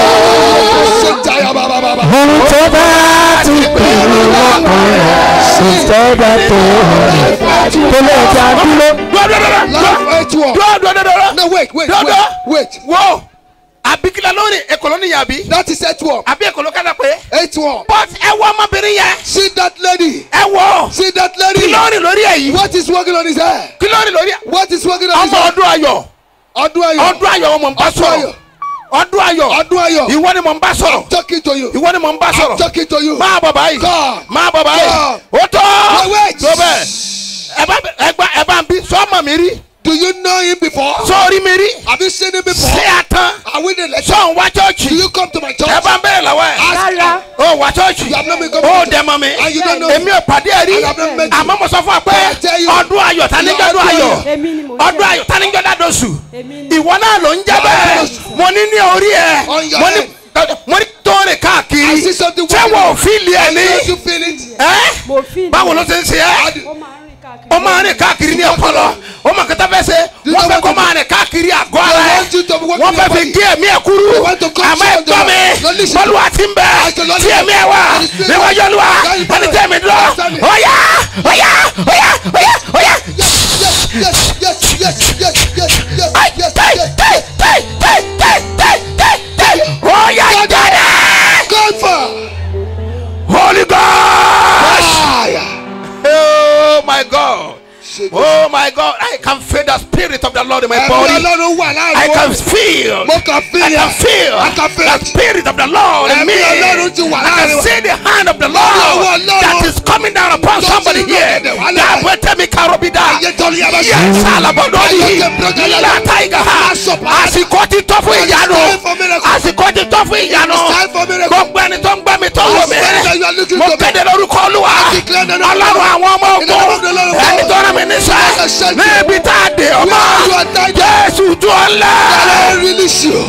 o. Ṣé jaya bàbá bàbá? Ohun tó bá ti pinnu lọ́kàn rẹ̀ sì tọ́jà tó rẹ̀. Tó lè dá dúró. Dúró dúró dúró. Life has one. Dúró dúró dúró dúró. No, wait, wait, Dúró wait, dúró. wait. Wo àbíkílẹ̀ lórí èkó ló níyà bí. That is eight one. Àbí èkó ló kádà pé. Eight one. But ẹ wọ ọmọbìnrin yẹn. See that lady. Ẹ wọ. See that Kí lady. ló rìn lórí ẹ̀ yìí? What is working on his hair? Kí ló rìn lórí ẹ̀? What is working on his Ọmọ hair? ọdún ayọ̀. Ọdún ayọ̀. Ọdún ayọ̀ ọmọ ń bá Ọdún sọ̀rọ̀. ayọ̀. Ọdún ayọ̀. Ọdún ayọ̀. Ìwọ ni mò ń bá sọ̀rọ̀. I'm talking to you. Ìwọ ni mò ń bá I'm sọ̀rọ̀. talking to you. Máa bọ̀ báyìí. Come. Máa bọ̀ báyìí. Come. Ó tọ́. Wait, wait. Tó bẹ́ẹ̀. Ẹ bá ẹ gbá ẹ bá ń bí sọ́mọ̀ mi rí. Do you know him before? Sọ́ọ̀rí mi rí. Have you seen him before? Ṣé àtàn? Are we the lecture? Sọ̀n wá Do chọ́ọ̀chì. you come to my church? Ẹ bá ń bẹ̀rẹ̀ lọ́wọ́ ẹ̀. Ask- Ó wá chọ́ọ̀chì. You have not been coming Ó to dẹ̀ mọ́ mi. And you don't know. Èmi ò pàdé ẹ̀ rí. I have not met you. Àmọ́ mo sọ fún ọ pé I tell you. ọdún ayọ̀ tani jẹ́ ọdún ayọ̀. Èmi ni mo Ọdún ayọ̀ tani jẹ́ ọdún oṣù. Ìwọ náà ló ń jẹ́ bẹ́ẹ̀. Mo ní ní orí ẹ̀. On your Mo ní head. mo ní tó rìn I káàkiri. see something Ṣé working. wọ́n ò fíìlì ẹ̀ ní? Don't you feel it? Ẹ́ báwo ló ṣe ń ṣe ẹ́? Ó máa rìn káàkiri ní ọpọlọ. Ó máa kẹta fẹ́ ṣe. Wọ́n fẹ́ kó máa rìn káàkiri àgọ́ ara They ẹ̀. want you to be working Wọ́n fẹ́ your fi body. gé ẹ̀mí ẹ̀ kúrú. They want to cut Àmọ́ you ẹ gbọ́ on the- mi. Don't listen. Bọ́lú àti ń bẹ. I said, Lord, Tí ẹ̀mí ẹ̀ wà. and the spirit- Níwájú Olúwa. God is Ẹni tí ẹ̀mí dúró. Understand me. Ọ̀yá! Ọ̀yá! Ọ̀yá! Ọ̀yá! Ọ̀yá! Yes, yes, yes, yes, yes, yes, yes, Ay, yes, tẹ́, yes, tẹ́, yes. tẹ́, tẹ́, tẹ́, tẹ́, tẹ́, tẹ́. Ọ̀yá jáde! God for Holy Ghost! fire. Oh my God! Oh my God! I can feel the spirit of the Lord in my Ẹ̀mí body. Ọlọ́run wà I láàrin can wọn. feel. Mo kàn feel I can it. feel I can feel the it. spirit of the Lord in Ẹ̀mí me. Ọlọ́run ti wà I láàrin can wa. see the hand of the Ọwọ́ Lord Ọlọ́run. that is coming down upon Tó somebody ti ń here. lòkèdè wálẹ̀. Dàbẹ̀tẹ̀ mi karobida. Ayé tó ní abẹ́ Yes, alabododi. Ayé tó ń brọ́dọ̀ Látàìgà. Asọ̀pá. Àsìkò ti tọ́ fún It is ìyanu. time for miracle. Àsìkò ti tọ́ fún ìyanu. It is time for miracle. Gbogbo ẹni tó ń gbọ́ mi tó ń wò mí. I swear that you are looking Mo to me. kéde lórúkọ Olúwa. I declare the name of Ọlọ́run the Lord. àwọn ọmọ In the name of the Lord ogun. of Ẹni God. tó rán mi níṣẹ́. I send you. Níbi tá a dè ọmọ. Where you are tied down. Jésù tú ọ I lẹ̀. release you.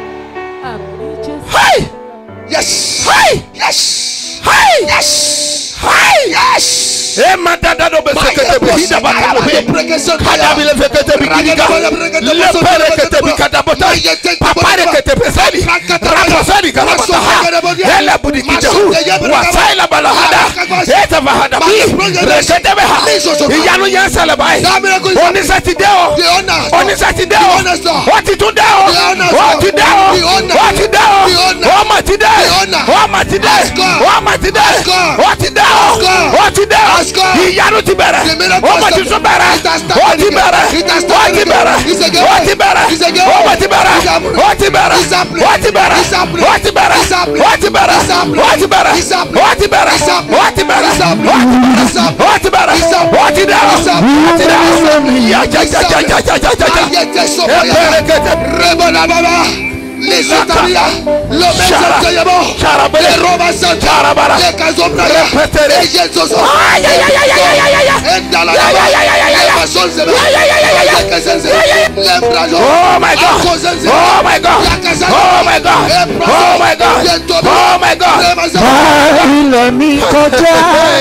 Hey! Yes. Hey! Yes. Hey! Yes. Yes. Ema dada do be sekete be hida baka do be. Kada bi le fekete bi gidiga. Le pere kete bi kada bota. Papare kete be sali. Rapo sali kala bota ha. Hele budi kite hu. Wasaila bala hada. Eta ba hada bi. Rekete be ha. Iyanu yan sele bai. Oni Saturday o. Oni Saturday o. O ti tún dé o. O ti dé o. O ti dé o. O ma ti dé. O ma ti dé. O ma ti dé. O ti dé o. O ti dé o. Ìyanu ti bẹ̀rẹ̀. O ma ti sún bẹ̀rẹ̀. O ti bẹ̀rẹ̀. O ti bẹ̀rẹ̀. O ti bẹ̀rẹ̀. O ma ti bẹ̀rẹ̀. O ti bẹ̀rẹ̀. O ti bẹ̀rẹ̀. O ti bẹ̀rẹ̀. O ti bẹ̀rẹ̀. O ti bẹ̀rẹ̀. O ti bẹ̀rẹ̀. O ti bẹ̀rẹ̀. O ti bẹ̀rẹ̀. O ti bẹ̀rẹ̀. O ti dé o. O ti dé o. Ya ja ja ja ja ja ja ja ja. Epere kete. Rebona baba. Lisataria, lo mesa te llevó, le roba santa, le casó praga, le yesos, entra la lava, le pasó el sebe, le casense, le embrayó, Oh my God! Oh my God! Oh my God! Oh my God! Oh my God! bá ilẹ̀ mi kọjá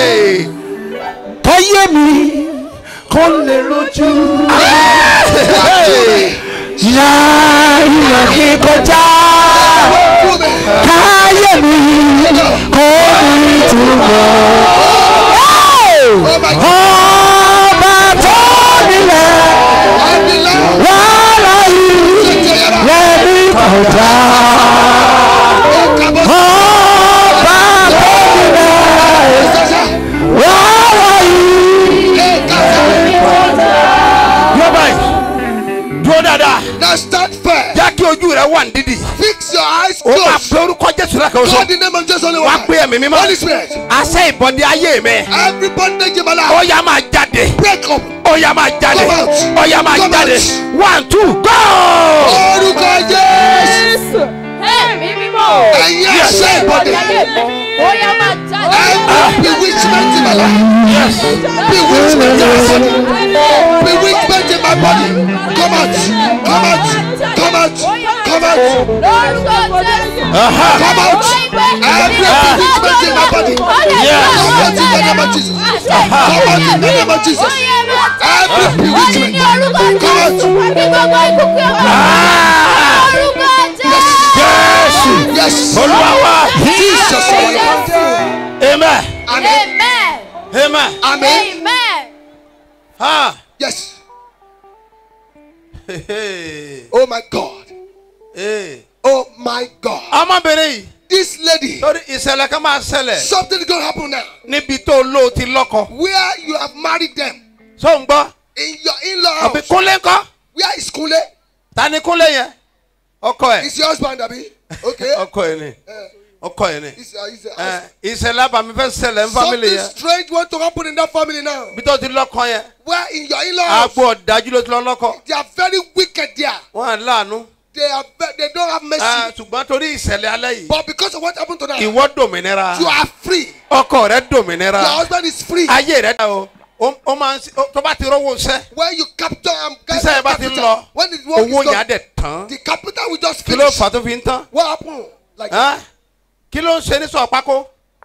káyé mi kó lè rojú. Ya ilẹ̀ mi kọjá káyé mi kó ní ìtumọ̀. Ọba tó nílẹ̀ wàhálà yìí lẹ́mí kọjá. Ọba tó nílẹ̀ wàhálà yìí. Dúró báyìí. Dúró dáadáa. Now stand firm. Jẹ́ kí ojú rẹ̀ wà ní dídì. Fix your eyes O máa closed. pe orúkọ Jésù rẹ̀ kan Call sọ. the name of Jesus only Wá one. pé ẹ̀mí mímọ́. Holy Spirit. Àṣẹ ìbọ̀dé ayé mi. Every bondage in my Ó life. yá máa jáde. Break up. Ó yá máa jáde. Come out. Ó yá máa Come jáde. out. One two go. Orúkọ Jésù. Ẹ̀mí mímọ́. Ẹ̀yin àṣẹ ìbọ̀dé. Ó yá máa jáde. Every bewitchment in my life. Yes. Bewitchment in my body. Bewitchment in my body. Come out. Come out. Come out. Come out. Lórúkọ Jésù. Aha. Come out. Every bewitchment in my body. Yes. Come out in the name of Jesus. Come out in the name of Jesus. Every bewitchment. Come out. Ah. Jésù. Yes. Olúwa wa. Jesus. our Lord. Amen. Amen. Amen. Amen. Ah. Yes. Hey. Oh my God. Hey. Oh my God. Ọmọbìnrin yìí. This lady. Lórí ìṣẹ̀lẹ̀ kan máa ṣẹlẹ̀. Something is going to happen now. Níbi tó lò ti lọ́kọ. Where you have married them. Sọ ń gbọ́. In your in-law Àbí house. Kúnlé ńkọ́. Where is Kunle? Ta ni Kúnlé yẹn? Ọkọ ẹ̀. Is your husband, Abi? Okay. Ọkọ ẹ̀ ni. Ọkọ ẹ̀ ni. Is, uh, is, uh, Ẹ, Ìṣẹ̀lẹ̀ àbàmì fẹ́ ṣẹlẹ̀ ń fámìlì Something yẹn. strange want to happen in that family now. Bí tó ti lọ́kọ yẹn. Where in your in-law house, Agbo ọ̀dájú ló ti lọ lọ́kọ. they are very wicked there. Wọ́n à ń láàánú. They are ve- they don't have mercy. Ẹ, Ṣùgbọ́n torí ìṣẹ̀lẹ̀ alẹ́ yìí. but because of what happened to them, Ìwọ dòmìnira. you are free. Ọkọ rẹ dòmìnira. Your husband is free. Ayé rẹ dá o. Ó ó máa ń sí- ó- tó bá ti rówó iṣẹ́. when you capture and get Tíṣẹ́ yẹn bá ti ń lọ. when the work Owó is yẹn á done, dẹ̀ tán. the capital will just Kí ló finish. fà á tó fi ń tán? What happened? Like Ẹ́? Kí ló ń ṣe ní sọ̀pákó?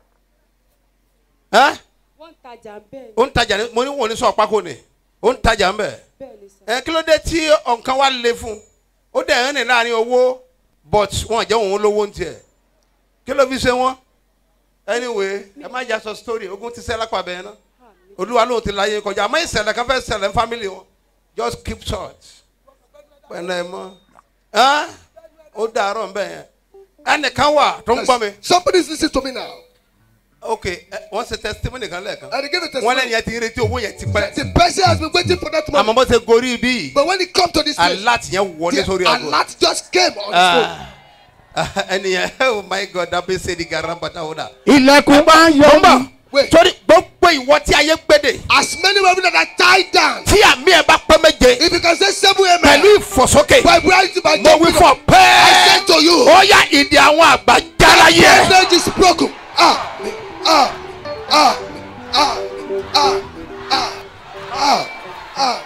Ẹ́? wọ́n ń tajà bẹ́ẹ̀ Ó ń tajà ní mo ní wò ní sọ̀pákó ni. Ó ń tajà ń bẹ̀. bẹ́ẹ̀ ni sà. Ẹ kí ló dé tí ọ̀nkan wá le fún un? Ó dẹ̀ ń rìn láàrin owó but wọn jẹ́ òun lówó ń tiẹ̀. Kí ló fi ṣe wọ́n? Anyway, ẹ má jà sọ story ogun ti ṣẹ́ lápá bẹ́ẹ̀ náà. Olúwa lóun ti láyé kọjá. Àmọ́ ìṣẹ̀lẹ̀ kan fẹ́ ṣẹlẹ̀ ní family wọn. Just keep short. Pẹ̀lẹ́ mọ́. Ẹ́? Ó dàárọ̀ ń bẹ̀ yẹn. Ẹnìkan wà tó ń gbọ́ mi. somebody is listening to me now. ok ẹ, wọ́n ṣe testimony kan lẹ́ẹ̀kan And they give a wọ́n testimony. lẹ́nu yẹn ti ń retí owó yẹn ti pẹ́ The person has been waiting for that money. àmọ́ bó ṣe gorí bí But when it come to this place, alert yẹn wọlé the sórí aago alert just came on his phone. Ah, ẹni yẹn oh my god abe ṣe di garan bàtà ó dà. ilẹ̀kùn bá ń yọ mí. Wait. torí gbogbo ìwọ tí ayé gbéde As many women that are tied down, tí àmì ẹ bá pẹ́ méje if you can say seven pẹ̀lú amen, ìfọ̀sókè by bright by mo wí fọ I pẹ́ẹ́ said to you, ó yá ìdí àwọn àgbà jára yẹ. message is broken. Ah, ah, ah, ah, ah, ah, ah, ah.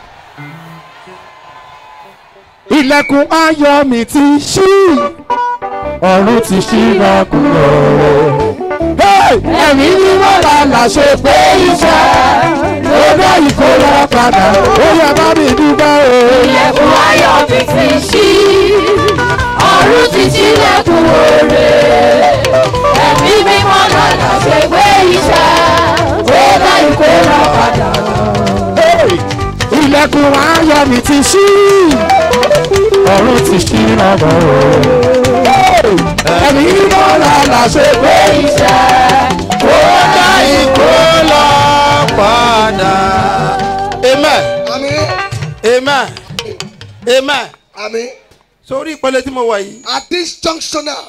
ilẹ̀kùn ayọ̀ mi ti ṣí ọ̀run ti ṣí lọ́kùnrin ẹ̀mí mímọ́ la là ṣe pé iṣẹ́ ó dá ìkórè padà ó yẹ bá mi dúpẹ́ o. ilẹ̀kùn ayọ̀ mi ti ṣí ọ̀run ti ṣílẹ̀kùn òre ẹ̀mí mímọ́ lọ́nà ṣe gbé iṣẹ́ ó dá ìkórà padà. ilẹ̀kùn ayọ̀ mi ti ṣí ọ̀run ti ṣí lọ́dọ̀ o. ẹ̀mí mímọ́ la là ṣe pé iṣẹ́ ó dá ìkórè padà. amen Àmín. amen amen. Àmín. sórí ìpele tí mo wà yìí At this junction now,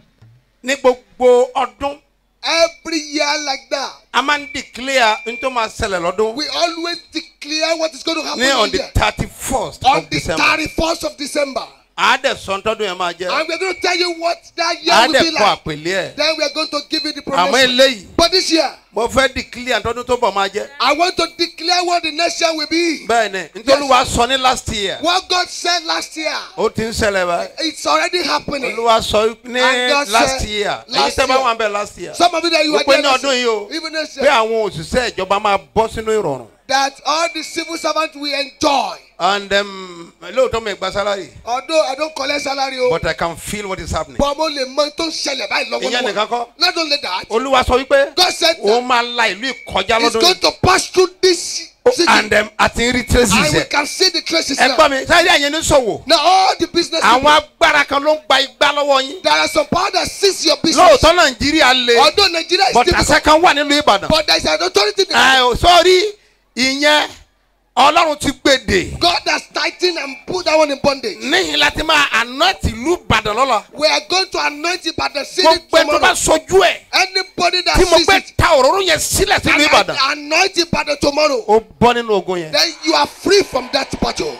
ní gbogbo ọdún every year like that, a máa ń declare n tó máa ṣẹlẹ̀ lọ́dún we always declare what is going to happen ní on in the the year. thirty first On of the december. 31st of December. àádẹ́ sọ́ńtọ́dún yẹn máa jẹ́ And we're going to tell you what that year will àádẹ́ be kọ́ like. àpèlé ẹ̀ Then we are going to give you the àmọ́ promotion. eléyìí But this year, mo fẹ́ declare ntọ́dún tó bọ̀ máa jẹ́. I want to declare what the next year will be. bẹ́ẹ̀ni nítorí wàá sọ ní last year What God said last year, ó ti ń ṣẹlẹ̀ báyìí. it's already happening. olúwa sọ ní And God last said, year èyí last tẹ́ bá year. wà ń bẹ̀ last year. Some of you that you ó are pé there ní this ọdún yìí o year, even this pé year, àwọn òṣìṣẹ́ ìjọba máa bọ́ sínú ìrọ̀rùn. that all the civil servants will enjoy. and um, lóòótọ́ mi gba salary Although I don't collect salary, oh, but I can feel what is happening. but mo lè mọ tó ń ṣẹlẹ̀ báyìí ìyẹn nìkan lọ́wọ́lọ́wọ́. kọ́ Not only that, olúwa sọ wípé God said òun máa la ìlú ìkọjá He's lọ́dún going yìí to pass through this city. and um, àti ń rí traces And we ẹ̀. can see the traces ẹ now. gbọ́ mi sáyé àyẹn ní sòwò Now all the business àwọn people, agbára kan ló ń gba igbá lọ́wọ́ yín. there are some power that seize your business. lóòótọ́ nàìjíríà le Although Nigeria is but difficult, àṣẹ kan wà nílùú ìbàdàn. but there is an authority there. ẹ ò sọ́ọ́rí ìyẹn ọlọ́run ti gbèdè. God has tightened and put that one in bondage. níyìn láti máa anoint ìlú ìbàdàn lọ́la. We are going to anoint it by the city gbogbo ẹ tó bá tomorrow. sojú ẹ̀ Anybody that tí mo sees gbé it ta òróró yẹn sílẹ̀ sílùú and ìbàdàn. I anoint it by the tomorrow, ó bọ́ nínú ogun yẹn. then you are free from that battle.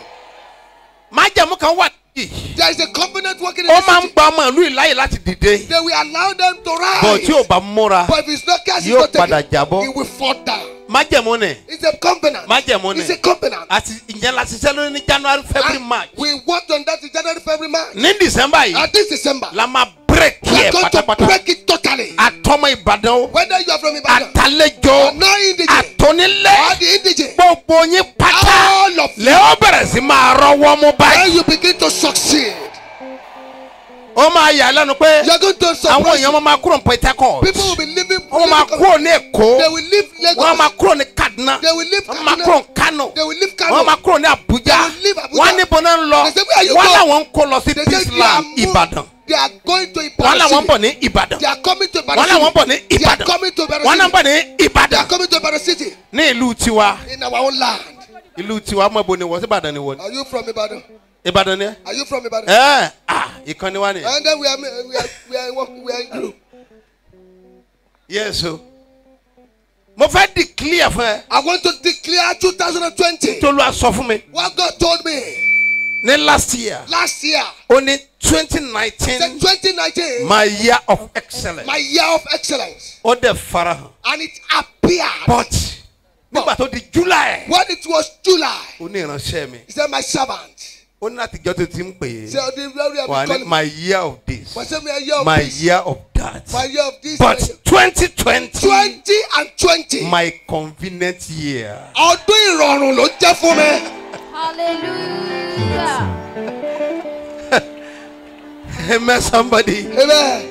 májẹ̀mú kan wà yìí. There is a covenant working in ó the máa ń city. gba ọmọ ìlú ìláyè láti dìde. They will allow them to bọ̀ rise. tí ò bá múra But if it's not cast, it's yóò not padà taken. jábọ́. It will fall down. májẹ̀mú ni It's a covenant. májẹ̀mú ni It's a covenant. àti ìyẹn la ṣiṣẹ́ lórí ní january february And march. We worked on that in January, February, March. ní december yìí And this December, la máa break we yẹ are going to pátápátá. break it totally. àtọmọ ìbàdàn o Whether you are from Ibadan àtàlejò or not indigene or àtọ́nílẹ̀ the indigene, gbogbo yín pátá all of you, lẹ́ ó bẹ̀rẹ̀ sí máa rọwọ́ mú when báyìí. you begin to succeed, ó máa yà á lẹ́nu pé you are going to àwọn surprise èèyàn máa kúrò ní port harcourt people will be living. wọ́n máa living- kúrò ní èkó They will leave wọ́n máa Lagos. kúrò ní kaduna They will leave wọ́n máa Kaduna. kúrò ní kano They will leave wọ́n máa Kano. kúrò ní abuja They will leave Abuja. wọ́n níbo náà ń lọ They say, "Where you wọ́n go?" làwọn ń kó lọ sí They say peace they are land moving- ìbàdàn They are going to wọ́n Ibadan. làwọn ń bọ̀ City. ní ìbàdàn They are coming to wọ́n Ibadan. làwọn ń bọ̀ ní City. They are ìbàdàn coming to Ibadan. wọ́n náà ń City. bọ̀ ní They ìbàdàn are coming to Ibadan City ní ìlú tiwa in our own land. ìlú tiwa mọ̀ bo ni wọ́n sí ìbàdàn ni wọ́n ní Are you from Ibadan? ìbàdàn ni Are you from Ibadan? ẹ ah ìkànnì wa ni And then we are we are we are working we are in group. yes o mo fẹ́ declare fún ẹ I want to declare 2020. tó ló a sọ fún mi What God told me ní last year last year, ó ní twenty said nineteen 2019, my year of excellence my year of excellence, ó dẹ̀ farahàn and it appeared. but nígbà tó di july When it was July, ó ní ìránṣẹ́ mi he said, My servant. ó ní láti jọ́ tó ti ń pè He é said, "The very wà ní calling my year of this my say, my year of my this, year of that my year of this, but my year- twenty twenty 20 and 20. my convenient year. Ọdún ìrọ̀rùn ló jẹ́ fún mi. hallelujah. amen somebody. Amen.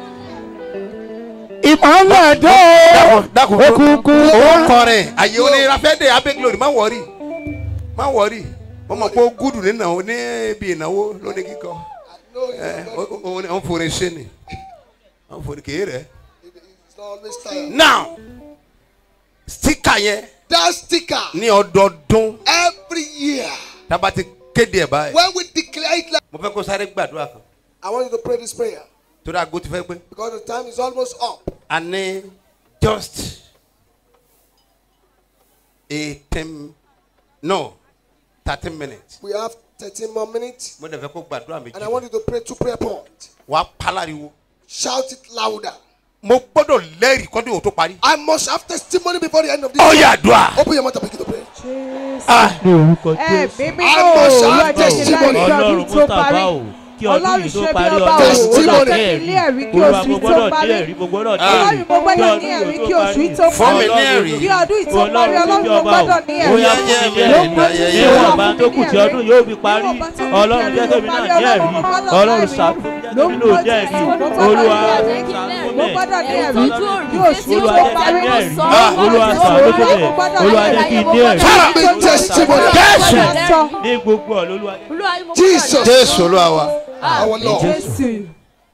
ìmọ̀lẹ̀ dé dákun dákun òkùnkùn ó wá. kọrin àyè onírafẹ́dẹ̀ abẹ́gilórí má wọ̀rí má wọ̀rí wọ́n mọ̀ pé ó gúdù nínú ní ibi ìnáwó lóní kíkọ ẹ ó forin ṣe ni ó forin kì í rẹ̀. It's not always tired. now stika yẹn That sticker ní ọdọọdún every year. tába ti kéde ẹ̀ báyìí. When we declare it like mo fẹ́ kó sáré gbàdúrà kan I want you to pray this prayer torí aago ti fẹ́ pé because the time is almost up. a ní just eighteen no thirteen minutes We have 13 more minutes. mo dẹ̀ fẹ́ kó gbàdúrà And I want méjì you to pray two prayer points. wàá pálariwo Shout it louder. mo gbọ́dọ̀ lẹ́rìí kọ́dún yóò tó parí. I must have testimony before the end of this. ó yà àdúrà. Open your mouth and begin to pray. ní orúkọ ẹ̀mí jésù. mímọ́ I must olúwa have jẹ́ kí láì testimony. ṣe ọdún ọlọ́run tó parí mustapha o kí ọdún Ọlọ́run yìí tó ṣe bí parí ọba ọdún o. ó gbọ́dọ̀ Olúwa ní ní ẹ̀rí kí olúwa oṣù mo yìí tó gbọ́dọ̀ ní parí. ẹ̀rí mo gbọ́dọ̀ ní Ọlọ́run ẹ̀rí mo gbọ́dọ̀ kí ní ọdún ẹ̀rí yìí kí tó oṣù yìí parí. tó Fún mi ní parí. ẹ̀rí. Kí ọdún yìí tó parí ọlọ́run ọlọ́run bí mo ọba o gbọ́dọ̀ ní ẹ̀rí. bóyá fún mi ní ẹ̀rí níwọ̀n bá tó kù tí ọdún yóò fi parí ọlọ́run jẹ́ kébì náà ní ẹ̀rí ọlọ́run ṣàtúnjẹ́ kébì náà ní ẹ̀rí olúwa Mo gbọ́dọ̀ ní ẹ̀rí kí oṣù yìí olúwa tó jẹ́ kí parí. n ní ẹ̀rí olúwa ṣàánú fún mi olúwa jẹ́ kí n ní ẹ̀rí testimony. ní gbogbo ọ̀ lolúwa jẹ́ Jesus. jésù olúwa wa Our Lord. Jésù.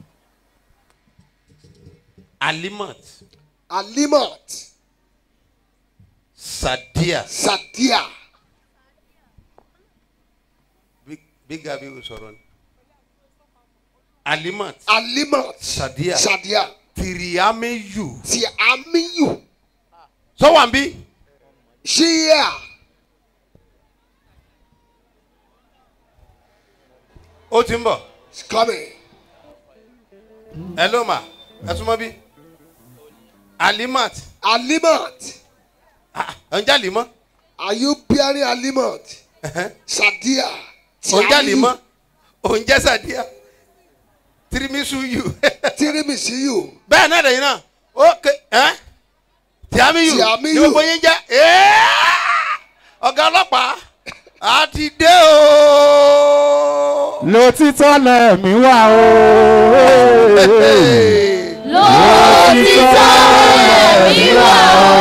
alimat Alimat. sadia Sadia. bí gabi o sọ̀rọ̀ ni alimat Alimat. sadia Sadia. tiriameyu Ti Amiyu. sọ́wọ́n bí Shia. ó ti ń bọ̀ It's coming. ẹ ló mà ẹ súnmọ́ bí alimat Alimat. ẹ̀ ń jalè mọ́ Are you bearing Alimat? Sadia. Ti ò ń jalè Amiyu. mọ́ ò ń jẹ́ sadia tirimisu yu Tirimisiyu. bẹ́ẹ̀ náà lẹ́yìn náà ok ẹ́ tiamiyu Tiamiyu. ní gbogbo yín jẹ́ ẹ́ẹ́ ọ̀gá ọlọ́pàá a ti dé o. lòtítọ́ lẹ̀mí wà o. lòtítọ́ lẹ̀mí wà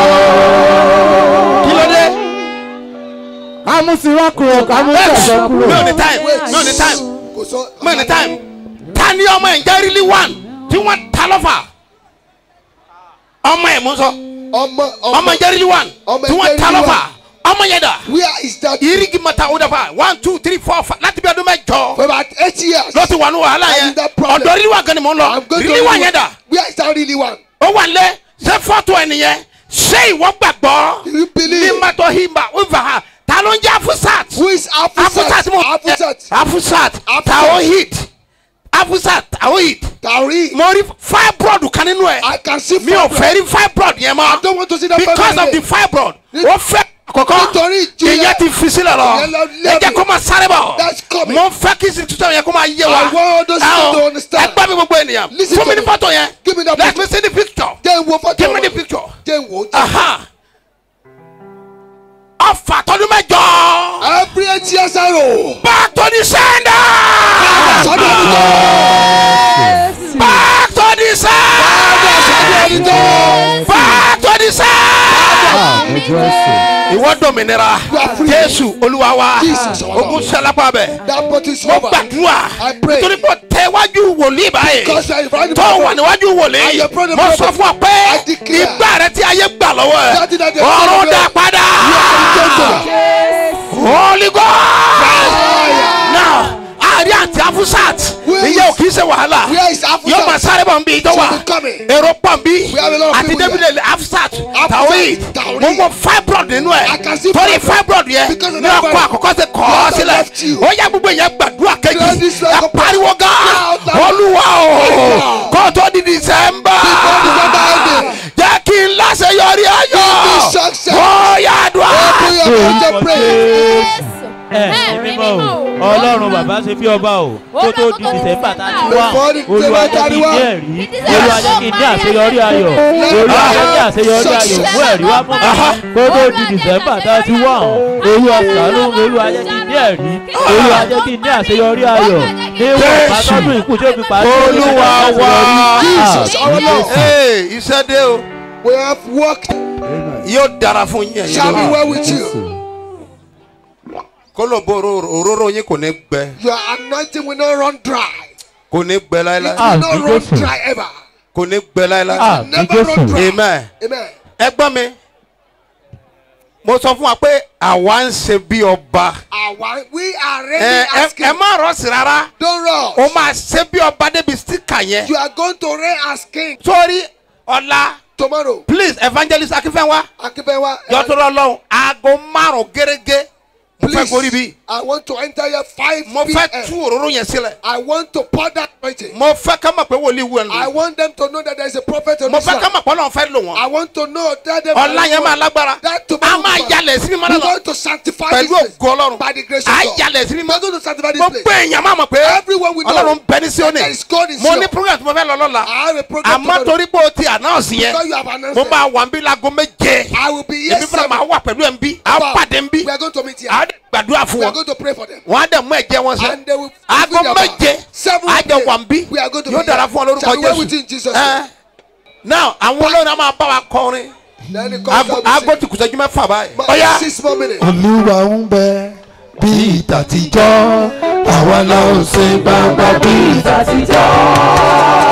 kí ló dé. kámúsíwá kúrò kámúsẹ̀sọ kúrò. mi ò ní time mi ò ní time Kò sọ. mi ò ní time ta ni ọmọ ẹ̀ ń jẹ́ really one tí wọ́n ta lọ́fà ọmọ ẹ̀ mú sọ Ọmọ ọmọ ẹ̀ ń jẹ́ really one ọmọ ẹ̀ tí ń wọ́n jẹ́ ta really lọ́fà ọmọ yẹn dà Where is that? irigi mata o dafa one two three four five láti bí ọdún mẹ́jọ For about eight years. ló ti wà ní wàhálà I'm yẹn in that problem. ọ̀dọ̀ really one gan ni mò ń lọ I'm going to really one yẹn dà Where is that really one? ó wà lé ṣé fọ́tò ẹ̀ nìyẹn ṣé ìwọ gbàgbọ́ Do you believe? ní mọ́tò himba wíwá ha ta ló ń jẹ́ afusat Who is Afusat? afusat mo Afusat. afusat Afusat. taohid afusat taohid Tari. mo rí fibroid kan nínú ẹ I can see mi ò fibroid. fẹ́ rí fibroid yẹn I mọ́ don't want to see that because fibroid of the again. fibroid Ní- ó fẹ́ àkọ́kọ́ Nítorí ìjìyà. ìyẹn ti fi sílẹ̀ lọ Ìyẹn lọ ẹ jẹ́ lẹ́bi. kó máa sáré bọ̀ That's coming. mo fẹ́ kí institution yẹn kó máa yé wa I want those people to understand. ẹ gbá mi gbogbo ènìyàn Listen fún mi to ní me. fọ́tò yẹn Give me that let picture. me see the picture Jẹ́ n wo fọ́tò. give me the wọn. picture Jẹ́ n wo. aha ọfà tọdún mẹ́jọ Every eight years ago. back to the sender Sọ́dọ̀ àdúgbò. back to the sender Sọ́dọ̀ àdúgbò. back to the sender. ìwọ dominira You are free. jésù olúwa wa Jesus, our Lord. ogun sẹlápá bẹ That pot is mo over. gbàdúrà I pray. nítorí pé tẹwájú wòlíì báyìí Because you are in front of tó the wà níwájú And wòlíì your brother mo sọ prophet, fún ọ pé I declare ìgbà rẹ tí ayé gbà lọ́wọ́ That thing that ẹ̀ they ọ̀run took dá away. padà holy god now àárín àti afusat Where ìyẹn ò is- kì í ṣe wàhálà Where is Afusat? yóò máa sáré bọ̀ nbí ìjọ wa She will be coming. èrò pọ̀ nbí We have a lot of àti people david afusat Afusat, tawhid Tawhid. mo mọ fibroid nínú ẹ̀ I can see torí fibroid. fibroid yẹn Because of ní that ọkọ fibroid. àkọ́kọ́ ṣe kọ́ ọ God sílẹ̀ left you. ó yẹ gbogbo yẹn gbàdúrà kejì Clear this like ẹ a pariwo gan Shout loud. olúwa o Shout. kó tó di december December ending. jẹ́ kí n láṣeyọrí ayọ̀ Give me success. ó yá dùn Open your mouth and pray. ẹ ẹ mímọ́ o ọlọ́run bàbá ṣe bí ọba o kó tó di dìsẹ́mbà tá a ti wá Before the olúwa December jẹ́ kí n ní 31. ẹ̀rí olúwa jẹ́ kí n ní àṣeyọrí ayọ̀ olúwa jẹ́ kí àṣeyọrí ayọ̀ mú ẹ̀rí wá fún mi kó tó di dìsẹ́mbà tá a ti wá olúwa ṣàánú olúwa jẹ́ kí n ní ẹ̀rí olúwa jẹ́ kí n ní àṣeyọrí ayọ̀ níwọ̀n pàtọ́dún ìkú tí ó fi pàṣẹ Olúwa wa. Jesus, our Lord. Hey, iṣẹ́ dé o We have worked. yóò dára fún yín ẹ̀yin Shall be lónìí. well with you. kólóbó òróró òróró yín kò ní gbẹ Your anointing will not run dry. kò ní gbẹ It láéláé Ah, will not bí run Jésù. dry ever. kò ní gbẹ láéláé Ah, bí Never run Jésù. dry. amen. Amen. ẹ gbọ́ mi mo sọ fún wa pé àwa ń ṣe bí ọba Our, we are ẹ ready ẹ- asking. ẹ má rọ́ọ̀sì rárá Don't rush. o máa ṣe bí ọba débi stika yẹn You are going to reign as king sórí ọ̀la tomorrow. please evangelist akínfẹ́wá Akibewa. jọ́tọ́rọ́ lọ́hùn aago márùn-ún gẹ́gẹ́ mo fẹ́ gorí Please, bí. I want to enter here 5 mo fẹ́ tú p.m. òróró yẹn sílẹ̀. I want to pour that anointing. mo fẹ́ ká mọ̀ pé wòlíì wù ẹ́ I lò. want them to know that there is a prophet on mo this fẹ́ ká land. mọ̀ pé ọlọ́run fẹ́ lò wọ́n. I want to know that they ọ̀la yẹn máa lágbára. That to be a máa yalẹ̀ sí mímọ́ We're lọ. going to sanctify pẹ̀lú this place ògo ọlọ́run. by the grace a of God. yalẹ̀ sí mímọ́. We're going to sanctify this mo place. gbé èèyàn máa mọ̀ pé Everyone we know ọlọ́run bẹ ní Síónì. that is God in mo Zion. ní program tí mo fẹ́ lọ lọ́la. I have a program àmọ́ tomorrow. torí pé o ti announce yẹn Because you have announced mo it. máa wà ń bí lago méje. I will be here èmi fúnra seven. máa wà pẹ̀lú ẹ̀ ń bí. a Wow. pàdé ń bí. We are going to meet here. a dẹ̀ gbàdúrà fún We are wọn. going to pray for them. wọ́n á dẹ̀ mú ẹ̀jẹ̀ wọn sẹ́. And they will aago fulfill their vow. méje Seven a jẹ wà ń bí. We are going to yóò be dára here. fún ọ lórúkọ Shall we work with you in Jésù. Jesus' Ẹ. name? now àwọn olórin á máa bá wa kọrin. Then it comes aago out aago ti kùsẹ́jú mẹ́fà báyìí. But ọ̀ya. six more minutes. olúwa ń bẹ bí ìtàtijọ́ àwa la ò ṣe gbangba bí ìtàtijọ́.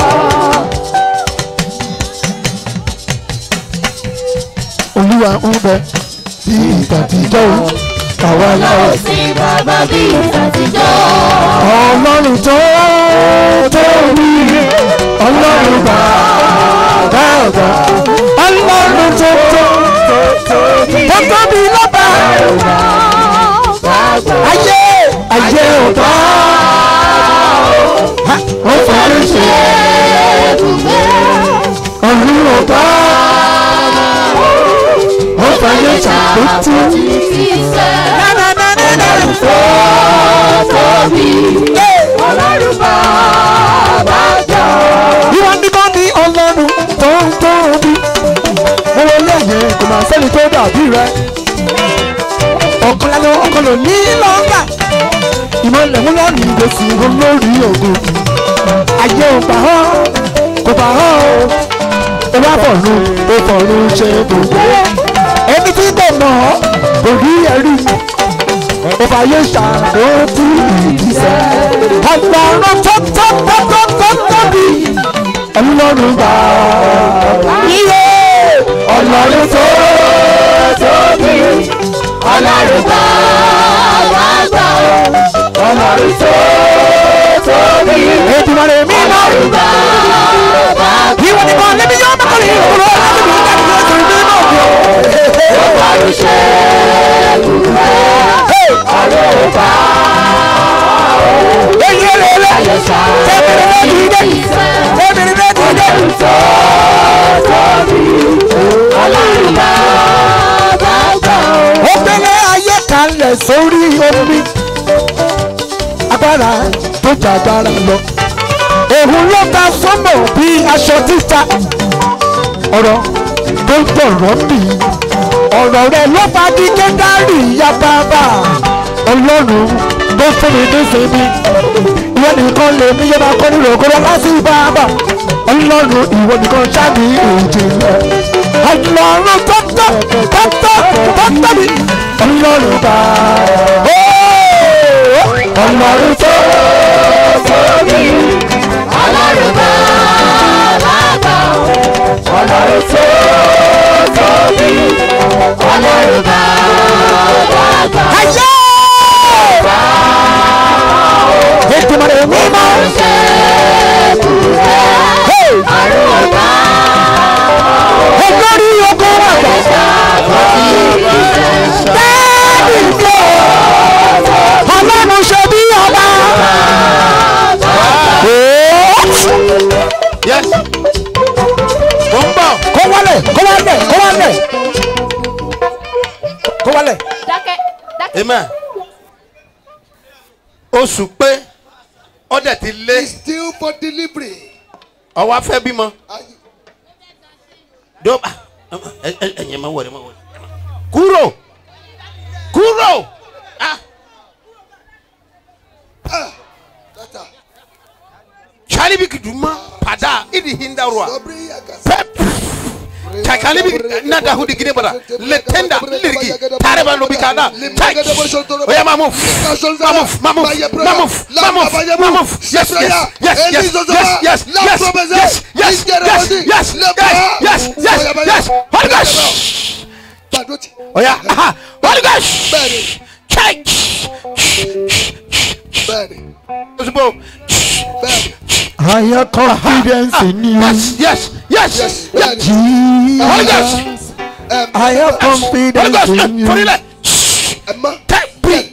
olúwa ń bẹ bí ìtàtijọ́ àwa la ò ṣe bàbá bí ìtàtijọ́. ọlọ́run tó tóbi ọlọ́run bàbá ọ̀gá ọlọ́run tó tó tó tóbi lọ́ba ayé ayé ọ̀gá ó fọwọ́ ṣe ọ̀run ọ̀gá ó fọwọ́ ṣàkóso. Ọlọ́run bàbá jọ. ìwọ nìkan ní ọlọ́run tó ń tóbi mo wọ lẹ́yìn kò máa sẹ́ni tó dàbí rẹ ọ̀kan lẹ́nu ọ̀kan lò ní lọ́gà ìmọ̀lẹ̀ mú lọ́ọ̀nì ìgbésí olórí ògùn ayé ò gbà ọ́ kò gbà ọ́ o ó wá fọ̀run ó fọ̀run ṣe gbogbo ẹni tí kò mọ̀ ọ́ kò rí ẹ̀rí ó fà yé ṣàkóso ìdísẹ́ ọgbọ̀n tó tó tó tó tó tóbi ọlọ́run gbà iye ọlọ́run tó tóbi Ọlọ́run bàbá jọ. ọlọ́run tó tóbi ètùmọ̀ rẹ̀ mí lọ. Ọlọ́run bàbá jọ. ìwọ ni kan níbi yóò mọ̀kànlá ìwúrọ̀ láti bí ká kí o sì rí náà bí o. Ọlọ́run ṣe ibùgbé. Ọlọ́run bàbá èyí lè lè tẹ́bìrì náà kì í dé tẹ́bìrì náà kì í dé. tó tóbi. Ọlọ́run bàbá jọ. ó gbélé ayé kalẹ̀ sórí omi agbára tó jà agbára lọ òun ló ta sọ́mọ̀ bí aṣọ títa ọ̀rọ̀ tó gbọ̀rọ̀ mi ọ̀rọ̀ rẹ̀ ló fa di kédárì ya bàbá ọlọ́run tó fún mi ní sinmi ìwọ nìkan lè ní yọba kọ́ nínú òkúrò láti bàbá ọlọ́run ìwọ nìkan ṣáàbì ìjìnlẹ̀ ọlọ́run tó tọ́ tó tọ́ tó tóbi ọlọ́run bá ọlọ́run tó tóbi Ọlọ́run bàbá jọ. Ọlọ́run tó tóbi. Ọlọ́run bàbá jọ. ayé ètùmọ̀rẹ́ mímọ́ Ṣé ibùgbé. Ọlọ́run bàbá olórí ogun àgbà bẹ́ẹ̀ni lọ ọlọ́run ṣe bí ọba. yes mo ń bọ̀. kó wálẹ̀ kó wálẹ̀ kó wálẹ̀ kó wálẹ̀. dákẹ́ dákẹ́. amen oṣù pé ọdẹ ti lé Still for delivery. ọwọ́ afẹ́ bímọ Are you- dó ẹ̀yẹ̀ máa wọlé máa wọlé kúrò kúrò ah Tata. cari bi kiduma pada idi hindarwa Dobri yakas. pep cakali bi nada hudi gine bara letenda lirgi tare ba lobi kana tai oya ma move ma move ma move ma move ma move ma move yes yes yes yes yes yes yes yes yes yes yes yes yes yes yes holy ghost Gbàdúrà oya aha holy ghost Bẹ́ẹ̀ni. church bẹ́ẹ̀ni osùpọ̀ bẹ́ẹ̀ni. I have confidence in you. yes yes yes Yes, yes bẹ́ẹ̀ni. holy Jesus. ghost Um, I have holy confidence ghost in you. torí lẹ ẹ má tẹ breathe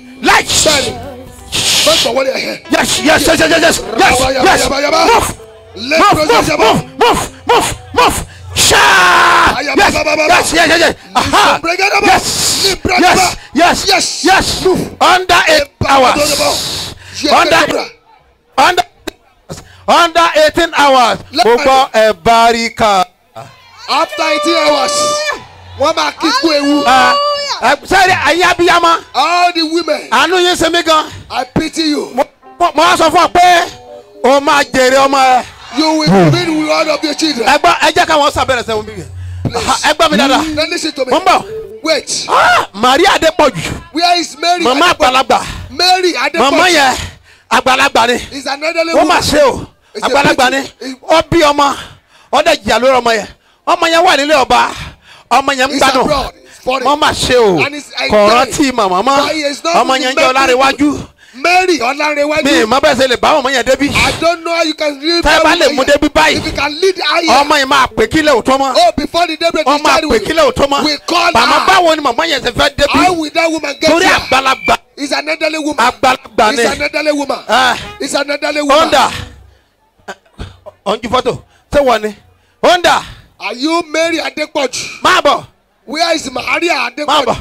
Bẹ́ẹ̀ni. Mẹ́gbọ̀n wọlé ẹ̀hẹ́. Yes, yes, yes, yes, yes, yes, yes, Yaba, yaba, yes. yaba, yaba. Move, Let move, process move, yaba. move, move, move, move. Shout! Ayaba, Yes, baba, baba. yes, yes, yes, yes. Aha. Bregadaba. Yes, Libradaba. yes, yes, Yes. yes. Under eight hours. Under, under, under eighteen hours. Gbogbo ẹ̀ barika. After eighteen hours, wọ́n máa kíkú ewu. Sẹ́ni ẹ̀yin abiyama. All the women. Àánú yín ṣe mí gan. I pity you. Mo mo wá sọ fún ọ pé o máa jèrè ọmọ ẹ. You will be the reward of your children. Ẹ gbọ́ ẹ jẹ́ káwọn sábẹ̀rẹ̀ sẹ́wọ̀n bí yẹn. Ẹ gbọ́ mi dáadáa. Now listen to me. Mo ń bọ̀. Wait. Ah, Maria Adepoju. Where is Mary? Mama àgbàlagbà. Mary Adepoju. Mama yẹn àgbàlagbà ni. Is an elderly Wọ́n woman. máa ṣe o. It's a Àgbàlagbà ni. Ó bí ọmọ. Ó dẹ̀ jìyà lórí ọmọ yẹn. Ọmọ yẹn wà nílé ọba. Ọmọ yẹn ń It's gbádùn. abroad. It's foreign. Wọ́n máa ṣe o. And it's a Kò day. rántí màmá mọ́. But he is not Ọmọ yẹn jẹ́ ọlárẹ̀wájú. Mary Ọlárẹ̀wájú. Mi ìmọ̀ bẹ́ẹ̀ ṣe lè bá ọmọ yẹn débi. I don't know how you can lead Tẹ́ ẹ bá lè mú débi báyìí. If you can lead higher. Ọmọ yẹn máa pè kílẹ̀ òtọ́ mọ́. Oh, before the daybreak Wọ́n is máa started, pè kílẹ̀ òtọ́ mọ́. we call Màmá her. báwo ni màmá yẹn ṣe fẹ́ débi? How will that woman get Torí here? àgbàlagbà. It's an elderly woman. Àgbàlagbà ni. It's an elderly woman. Ah. It's an elderly woman. Honda. Ọ̀njú fọ́tò. Ṣé wọ́n ni? Honda. Are you Mary Adepoju? Máa bọ̀. Where is Maria Máa Adepoju? bọ̀.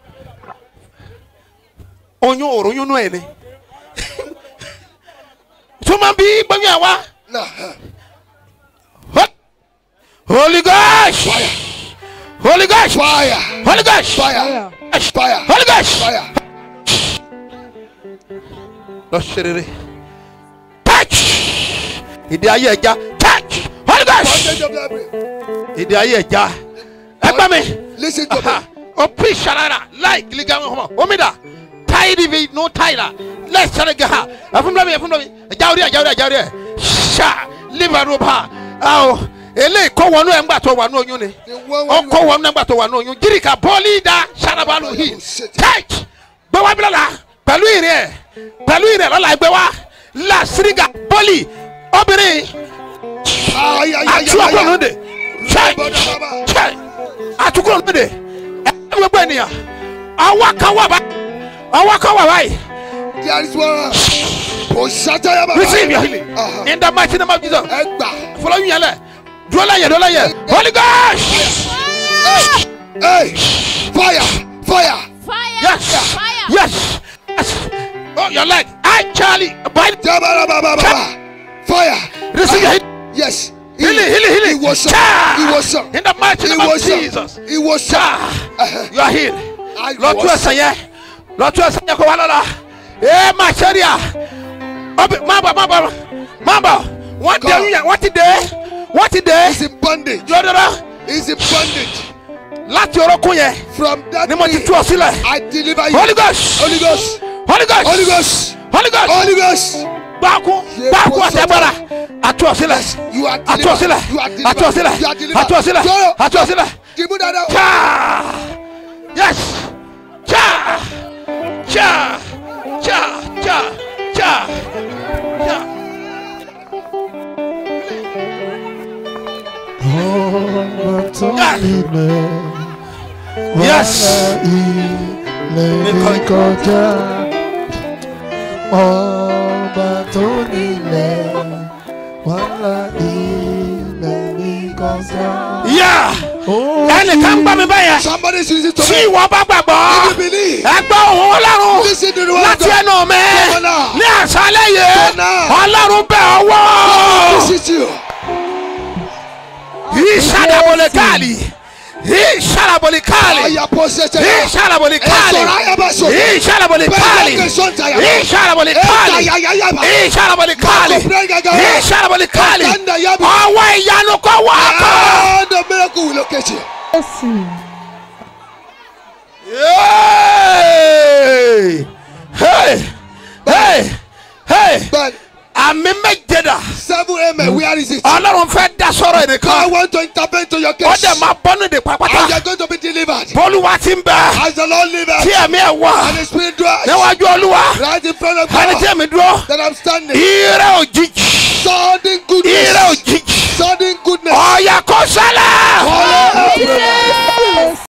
Oyún òròyún nú ẹ̀ ni. Túmọ̀ bí gbẹ́yìn àwa. Nah. Holy Ghost. Holy Ghost. Fire. Holy Ghost. Fire. Fire. Holy Ghost. Fire. Lọ ṣe rere. Touch. Ìdí ayé ẹja. Touch. Holy Ghost. Bondage of library. Ìdí ayé ẹja. Ẹgbẹ́ mi. Listen to me. O pi sarara láì giliga wọn kọ́mọ. Omi da. Táyì di bi no táyì la. Lẹ́ẹ̀ sẹ́ni gẹ̀ ha. Ẹ̀fúnbílẹ̀ mi ẹ̀fúnbílẹ̀ mi. Ẹja orí ẹja orí ẹja orí ẹ̀. Ṣá liver rope ha. Awo eléyìí kọ́ wọnú ẹ̀ ńgbà tó wà ní oyún ni. Ó kọ́ wọnú ẹ̀ ńgbà tó wà ní oyún. Jírìkà bọ́ọ̀lì da sarabalu hi. Church gbé wá bílọ̀ la pẹ̀lú ìrìn ẹ̀ pẹ̀lú ìrìn ẹ̀ lọ́la ẹgbẹ́ wa la siriga bọ́ọ̀lì obìnrin Ay, ay, ay, ay, àtúwọ̀ ay, kúrò ay. lóde church church àtúkúrò lóde ẹ gbogbo ènìyàn ọwọ́ kan wà báyìí ọwọ́ kan wà báyìí There is one. Osata yaba. receive your healing in the mighty name of Jesus Ẹgbà. fọlọ́ yín yẹn lẹ̀ dúró lẹ́yìn dúró lẹ́yìn holy gosh Hey. Fire. Fire. yes yes yes oh your leg I Charlie by Jabara baba baba. Fire. receive your healing. Yes. Healing, healing, healing. Ìwòsàn. Cha! Ìwòsàn. In the mighty name of Ìwòsàn. Jesus. Ìwòsàn. You are healed. I Lọ tú ẹsẹ̀ yẹn. Lọ tú ẹsẹ̀ yẹn kó wá lọ́la. Ee máa ṣe rí à. Ọbẹ̀ má bọ̀ má bọ̀ má bọ̀. Wọ́n dé oyún yẹn wọ́n ti dé. Wọ́n ti dé. He's in bondage. Lọ́dọ̀dọ̀. He's in bondage. Láti orókún yẹn. From that Ni mo ti day, tú ọ sílẹ̀. I deliver you. Holy Ghost. Holy Ghost. Holy Ghost. Holy Ghost. Holy Ghost. Holy Ghost. Gbáàkú gbáàkú àti agbára. Àtú ọ sílẹ̀. You are Àtú ọ sílẹ̀. delivered. You are Àtú ọ delivered. sílẹ̀. You are delivered. Àtú ọ sílẹ̀. Sọ̀rọ̀. Àtú ọ sílẹ̀. Dìbò dáadáa. Cha! Yes! Cha! Cha! Cha! Cha! Cha! Cha! Yes! ilẹ̀ kọjá ọba tó nílẹ̀ wàhálà ilẹ̀ mi kọjá. Yeah! Ẹnìkan gbọ́ mi báyẹn. Somebody is using to Tí me. ìwọ bá gbàgbọ́, If you believe. ẹgbẹ́ òun ọlọ́run Listen to the word of láti God. ẹnu mi Come on now. ní àṣálẹ́ yìí. Come on now. Ọlọ́run bẹ̀ ọwọ́. Visit you. Ìṣàdàbọ̀lẹ̀ káàlì. Ìṣàdàbọ̀lẹ̀ káàlì. Aya possession. Ìṣàdàbọ̀lẹ̀ káàlì. Esoraya baso. Ìṣàdàbọ̀lẹ̀ káàlì. Ìṣàdàbọ̀lẹ̀ káàlì. Ìṣàdàbọ̀lẹ̀ káàlì. Ìṣàdàbọ̀lẹ̀ káàlì. Ọwọ́ ìyanu kọ́ wá kọ́. Ah, the miracle will locate you. Hey! Hey! Hey! Hey! But Àmì méje dà. seven amen. Where is it? Ọlọ́run fẹ́ dá sọ̀rọ̀ I ẹnìkan. want to intervene to your Ó case. dẹ̀ máa bọ́ nídìí And you pápátá. are going to be delivered. Bọ́lúwa ti ń bẹ̀. As the Lord liveth. Tí ẹ̀mí ẹ̀ wà. And the Spirit dwells. Níwájú Olúwa. Right in front of Ẹni tí God. ẹ̀mí dúró. That I'm standing. Ire